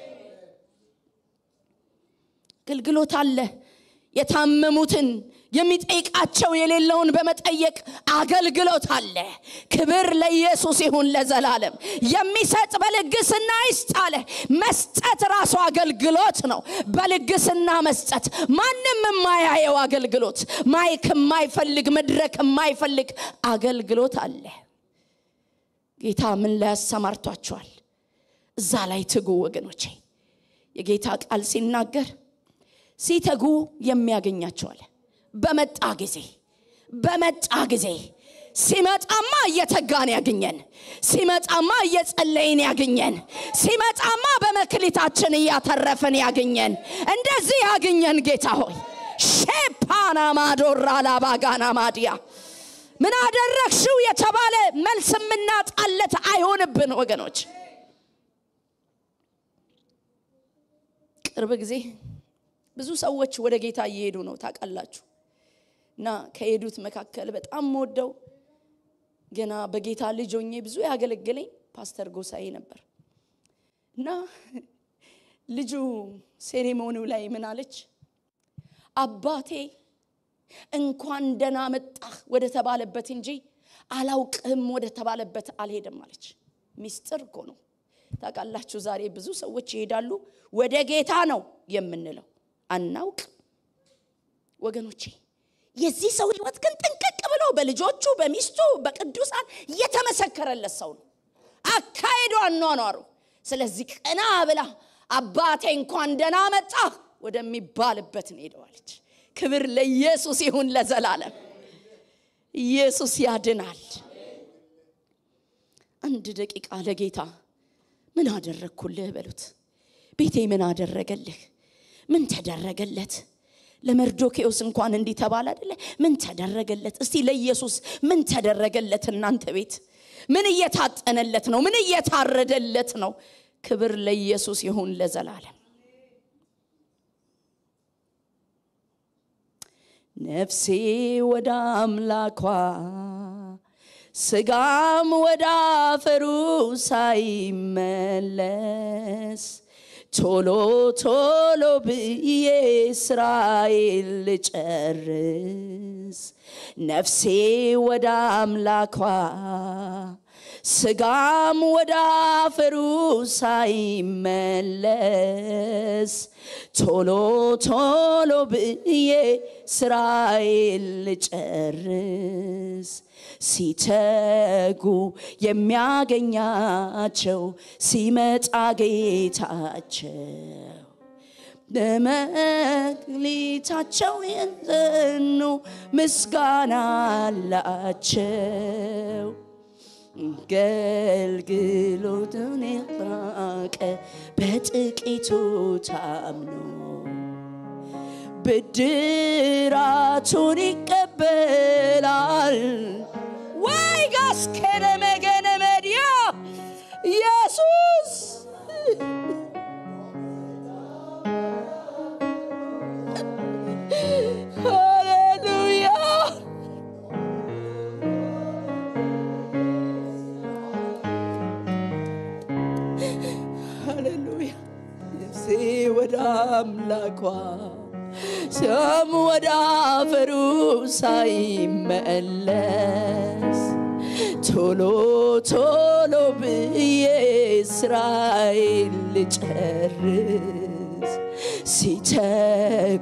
አገልግሎት አለ የታመሙትን የሚጠይቃቸው የሌለውን በመጠየቅ አገልግሎት አለ ክብር ለኢየሱስ ይሁን ለዘላለም የሚሰጥ በልግስና ይስጥ አለ መስጠት ራሱ አገልግሎት ነው በልግስና መስጠት ማንም የማያየው አገልግሎት ማይክ የማይፈልግ መድረክ የማይፈልግ አገልግሎት አለ ጌታ ምን ላይ ያሰማርቷቸዋል እዛ ላይ ትጉ ወገኖቼ የጌታ ቃል ሲናገር ሲተጉ የሚያገኛቸዋል በመጣ ጊዜ በመጣ ጊዜ ሲመጣማ እየተጋን ያገኘን ሲመጣማ እየጸለይን ያገኘን ሲመጣማ በመክሊታችን እያተረፍን ያገኘን እንደዚህ ያገኘን ጌታ ሆይ ሼፓና ማዶራ ላባጋና ማዲያ ምን አደረግሽው የተባለ መልስ የምናጣለት አይሆንብን ወገኖች ቅርብ ጊዜ ብዙ ሰዎች ወደ ጌታ እየሄዱ ነው ታውቃላችሁ እና ከሄዱት መካከል በጣም ወደው ገና በጌታ ልጅ ሆኜ ብዙ ያገለገለኝ ፓስተር ጎሳዬ ነበር እና ልጁ ሴሬሞኒው ላይ ምን አለች አባቴ እንኳን ደና መጣህ ወደ ተባለበት እንጂ አላውቅህም ወደ ተባለበት አልሄደም አለች ሚስጥር እኮ ነው ታውቃላችሁ ዛሬ ብዙ ሰዎች ይሄዳሉ ወደ ጌታ ነው የምንለው አናውቅ ወገኖቼ የዚህ ሰው ህይወት ግን ጥንቅቅ ብሎ በልጆቹ በሚስቱ በቅዱሳን የተመሰከረለት ሰው ነው አካሄዱ አኗኗሩ ስለዚህ ቀና ብላ አባቴ እንኳን ደና መጣ ወደሚባልበት ነው ሄደዋለች ክብር ለኢየሱስ ይሁን ለዘላለም ኢየሱስ ያድናል አንድ ደቂቃ ለጌታ ምን አደረግኩልህ በሉት ቤቴ ምን አደረገልህ ምን ተደረገለት ለመርዶኬዎስ እንኳን እንዲህ ተባለ አደለ ምን ተደረገለት እስቲ ለኢየሱስ ምን ተደረገለት እናንተ ቤት ምን እየታጠነለት ነው ምን እየታረደለት ነው ክብር ለኢየሱስ ይሁን ለዘላለም ነፍሴ ወደ አምላኳ ስጋም ወደ አፈሩ ሳይመለስ ቶሎ ቶሎ ብዬ ስራዬን ልጨርስ ነፍሴ ወደ አምላኳ ስጋም ወደ አፈሩ ሳይመለስ ቶሎ ቶሎ ብዬ ስራዬን ልጨርስ ሲተጉ የሚያገኛቸው ሲመጣ ጌታቸው ለመክሊታቸው የጸኑ ምስጋና አላቸው። አገልግሎትን የራቀ በጥቂቱ ታምኖ ብድራቱን ይቀበላል። ወይ ጋስ ከነመገነ መድያ ኢየሱስ ሃሌሉያ ሃሌሉያ ነፍሴ ወደ አምላኳ ስም ወደ አፈሩ ሳይመለስ ቶሎ ቶሎ ብዬ ስራዬን ልጨርስ ሲተጉ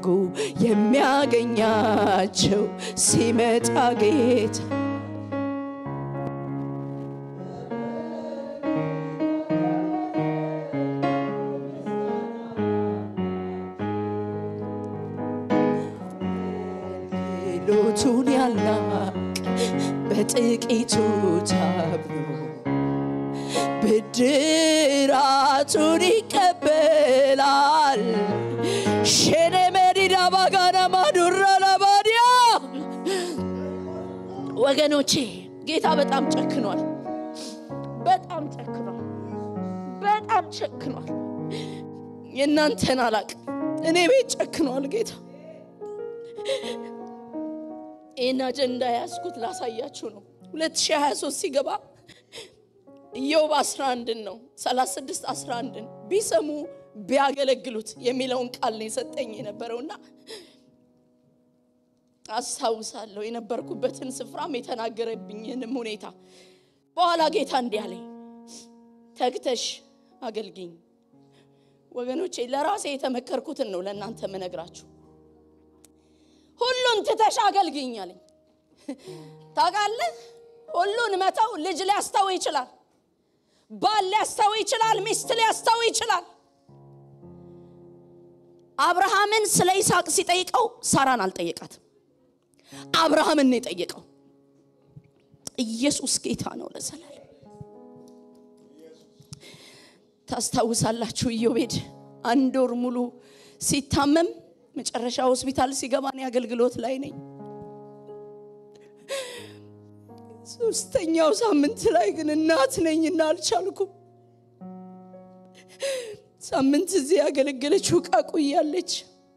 የሚያገኛቸው ሲመጣ ጌታ ሎቱን ያላቅ በጥቂቱ ታብሎ ብድራቱን ይቀበላል። ሼኔ መዲዳ ባጋና ማዱራ ለባዲያ ወገኖቼ ጌታ በጣም ጨክኗል። በጣም ጨክኗል። በጣም ጨክኗል። የእናንተን አላቅም፣ እኔ ቤት ጨክኗል ጌታ። ይህን አጀንዳ ያዝኩት ላሳያችሁ ነው። 2023 ሲገባ ኢዮብ 11 ነው 36 11 ቢሰሙ ቢያገለግሉት የሚለውን ቃል ነው የሰጠኝ የነበረውና አስታውሳለሁ የነበርኩበትን ስፍራም የተናገረብኝንም ሁኔታ። በኋላ ጌታ እንዲህ አለኝ፣ ተግተሽ አገልግኝ። ወገኖቼ ለራሴ የተመከርኩትን ነው ለእናንተ ምነግራችሁ። ሁሉን ትተሽ አገልግኝ አለኝ። ታውቃለህ፣ ሁሉን መተው ልጅ ሊያስተው ይችላል፣ ባል ሊያስተው ይችላል፣ ሚስት ሊያስተው ይችላል። አብርሃምን ስለ ይስሐቅ ሲጠይቀው ሳራን አልጠየቃትም። አብርሃምን ነው የጠየቀው። ኢየሱስ ጌታ ነው ለዘላለም። ታስታውሳላችሁ ኢዮቤድ አንድ ወር ሙሉ ሲታመም መጨረሻ ሆስፒታል ሲገባ እኔ አገልግሎት ላይ ነኝ። ሶስተኛው ሳምንት ላይ ግን እናት ነኝና አልቻልኩም። ሳምንት እዚህ ያገለገለችው ቃቁያለች።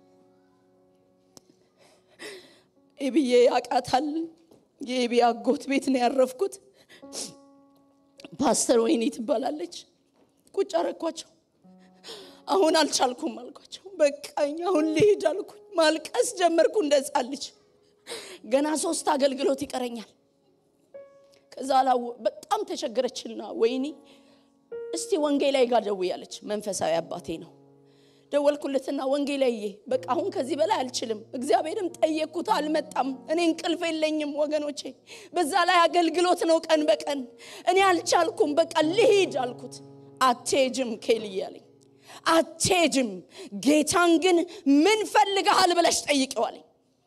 ኤብዬ ያቃታል። የኤቢ አጎት ቤት ነው ያረፍኩት። ፓስተር ወይኔ ትባላለች። ቁጭ አረኳቸው። አሁን አልቻልኩም አልኳቸው። በቃኝ አሁን ልሄድ አልኩኝ። ማልቀስ ጀመርኩ እንደ ሕፃን ልጅ። ገና ሶስት አገልግሎት ይቀረኛል። ከዛ ላው በጣም ተቸገረችና ወይኔ እስቲ ወንጌላዊ ጋር ደውያለች። መንፈሳዊ አባቴ ነው። ደወልኩለትና ወንጌላዬ በቃ አሁን ከዚህ በላይ አልችልም። እግዚአብሔርም ጠየቅኩት፣ አልመጣም። እኔ እንቅልፍ የለኝም ወገኖቼ። በዛ ላይ አገልግሎት ነው ቀን በቀን እኔ አልቻልኩም። በቃ ልሂድ አልኩት። አትሄጅም ኬልዬ አለኝ። አትሄጅም፣ ጌታን ግን ምን ፈልገሃል ብለሽ ጠይቀዋለኝ።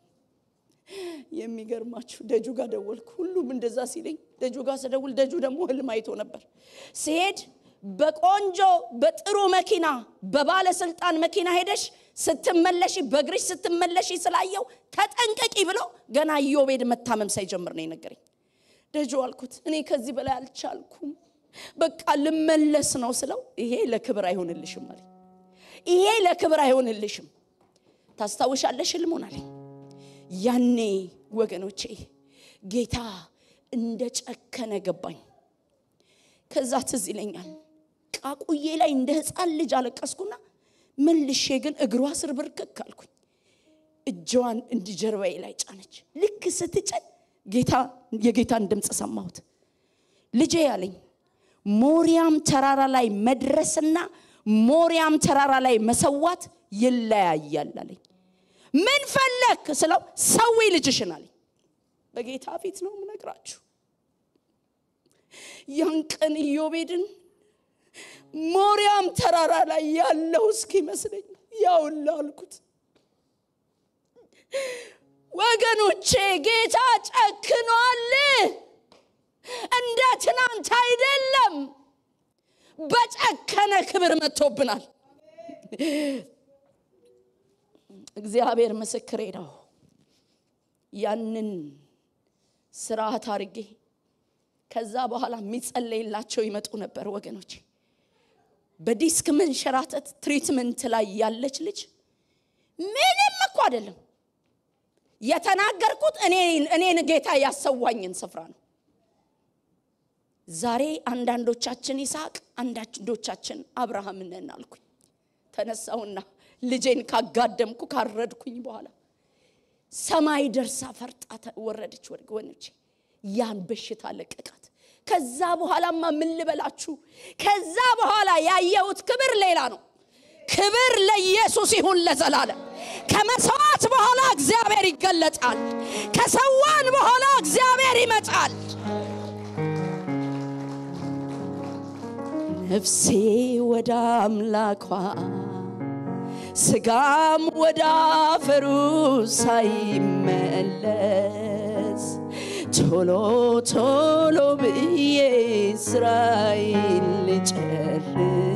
የሚገርማችሁ ደጁ ጋር ደወልኩ። ሁሉም እንደዛ ሲለኝ ደጁ ጋር ስደውል ደጁ ደግሞ ህልም አይቶ ነበር። ሲሄድ በቆንጆ በጥሩ መኪና በባለስልጣን መኪና ሄደሽ ስትመለሺ በእግርሽ ስትመለሺ ስላየው ተጠንቀቂ ብሎ ገና ኢዮቤድ መታመም ሳይጀምር ነው የነገረኝ። ደጁ አልኩት እኔ ከዚህ በላይ አልቻልኩም፣ በቃ ልመለስ ነው ስለው ይሄ ለክብር አይሆንልሽም አለኝ። ይሄ ለክብር አይሆንልሽም። ታስታውሻለሽ ህልሙን አለኝ። ያኔ ወገኖቼ ጌታ እንደ ጨከነ ገባኝ። ከዛ ትዝ ይለኛል ቃቁዬ ላይ እንደ ህፃን ልጅ አለቀስኩና መልሼ ግን እግሯ ስር ብርክክ አልኩኝ። እጇን እንዲህ ጀርባዬ ላይ ጫነች። ልክ ስትጭን ጌታ የጌታን ድምፅ ሰማሁት። ልጄ ያለኝ ሞሪያም ተራራ ላይ መድረስና ሞሪያም ተራራ ላይ መሰዋት ይለያያል አለኝ። ምን ፈለክ ስለው ሰዊ ልጅሽን አለኝ። በጌታ ፊት ነው የምነግራችሁ። ያን ቀን ኢዮቤድን ሞሪያም ተራራ ላይ ያለው እስኪመስለኝ ያውላ አልኩት። ወገኖቼ ጌታ ጨክኗል። እንደ ትናንት አይደለም። በጨከነ ክብር መጥቶብናል። እግዚአብሔር ምስክሬ ነው። ያንን ስርዓት አድርጌ ከዛ በኋላ የሚጸለይላቸው ይመጡ ነበር ወገኖች። በዲስክ መንሸራተት ትሪትመንት ላይ ያለች ልጅ ምንም እኮ አይደለም የተናገርኩት እኔን ጌታ ያሰዋኝን ስፍራ ነው። ዛሬ አንዳንዶቻችን ይስሐቅ አንዳንዶቻችን አብርሃም ነን አልኩኝ። ተነሳውና ልጄን ካጋደምኩ ካረድኩኝ በኋላ ሰማይ ደርሳ ፈርጣ ወረደች። ወገኖቼ ያን በሽታ ለቀቃት። ከዛ በኋላማ ምን ልበላችሁ፣ ከዛ በኋላ ያየሁት ክብር ሌላ ነው። ክብር ለኢየሱስ ይሁን ለዘላለም። ከመስዋዕት በኋላ እግዚአብሔር ይገለጣል። ከሰዋን በኋላ እግዚአብሔር ይመጣል። ነፍሴ ወደ አምላኳ ስጋም ወደ አፈሩ ሳይመለስ ቶሎ ቶሎ ብዬ ስራዬን ልጨርስ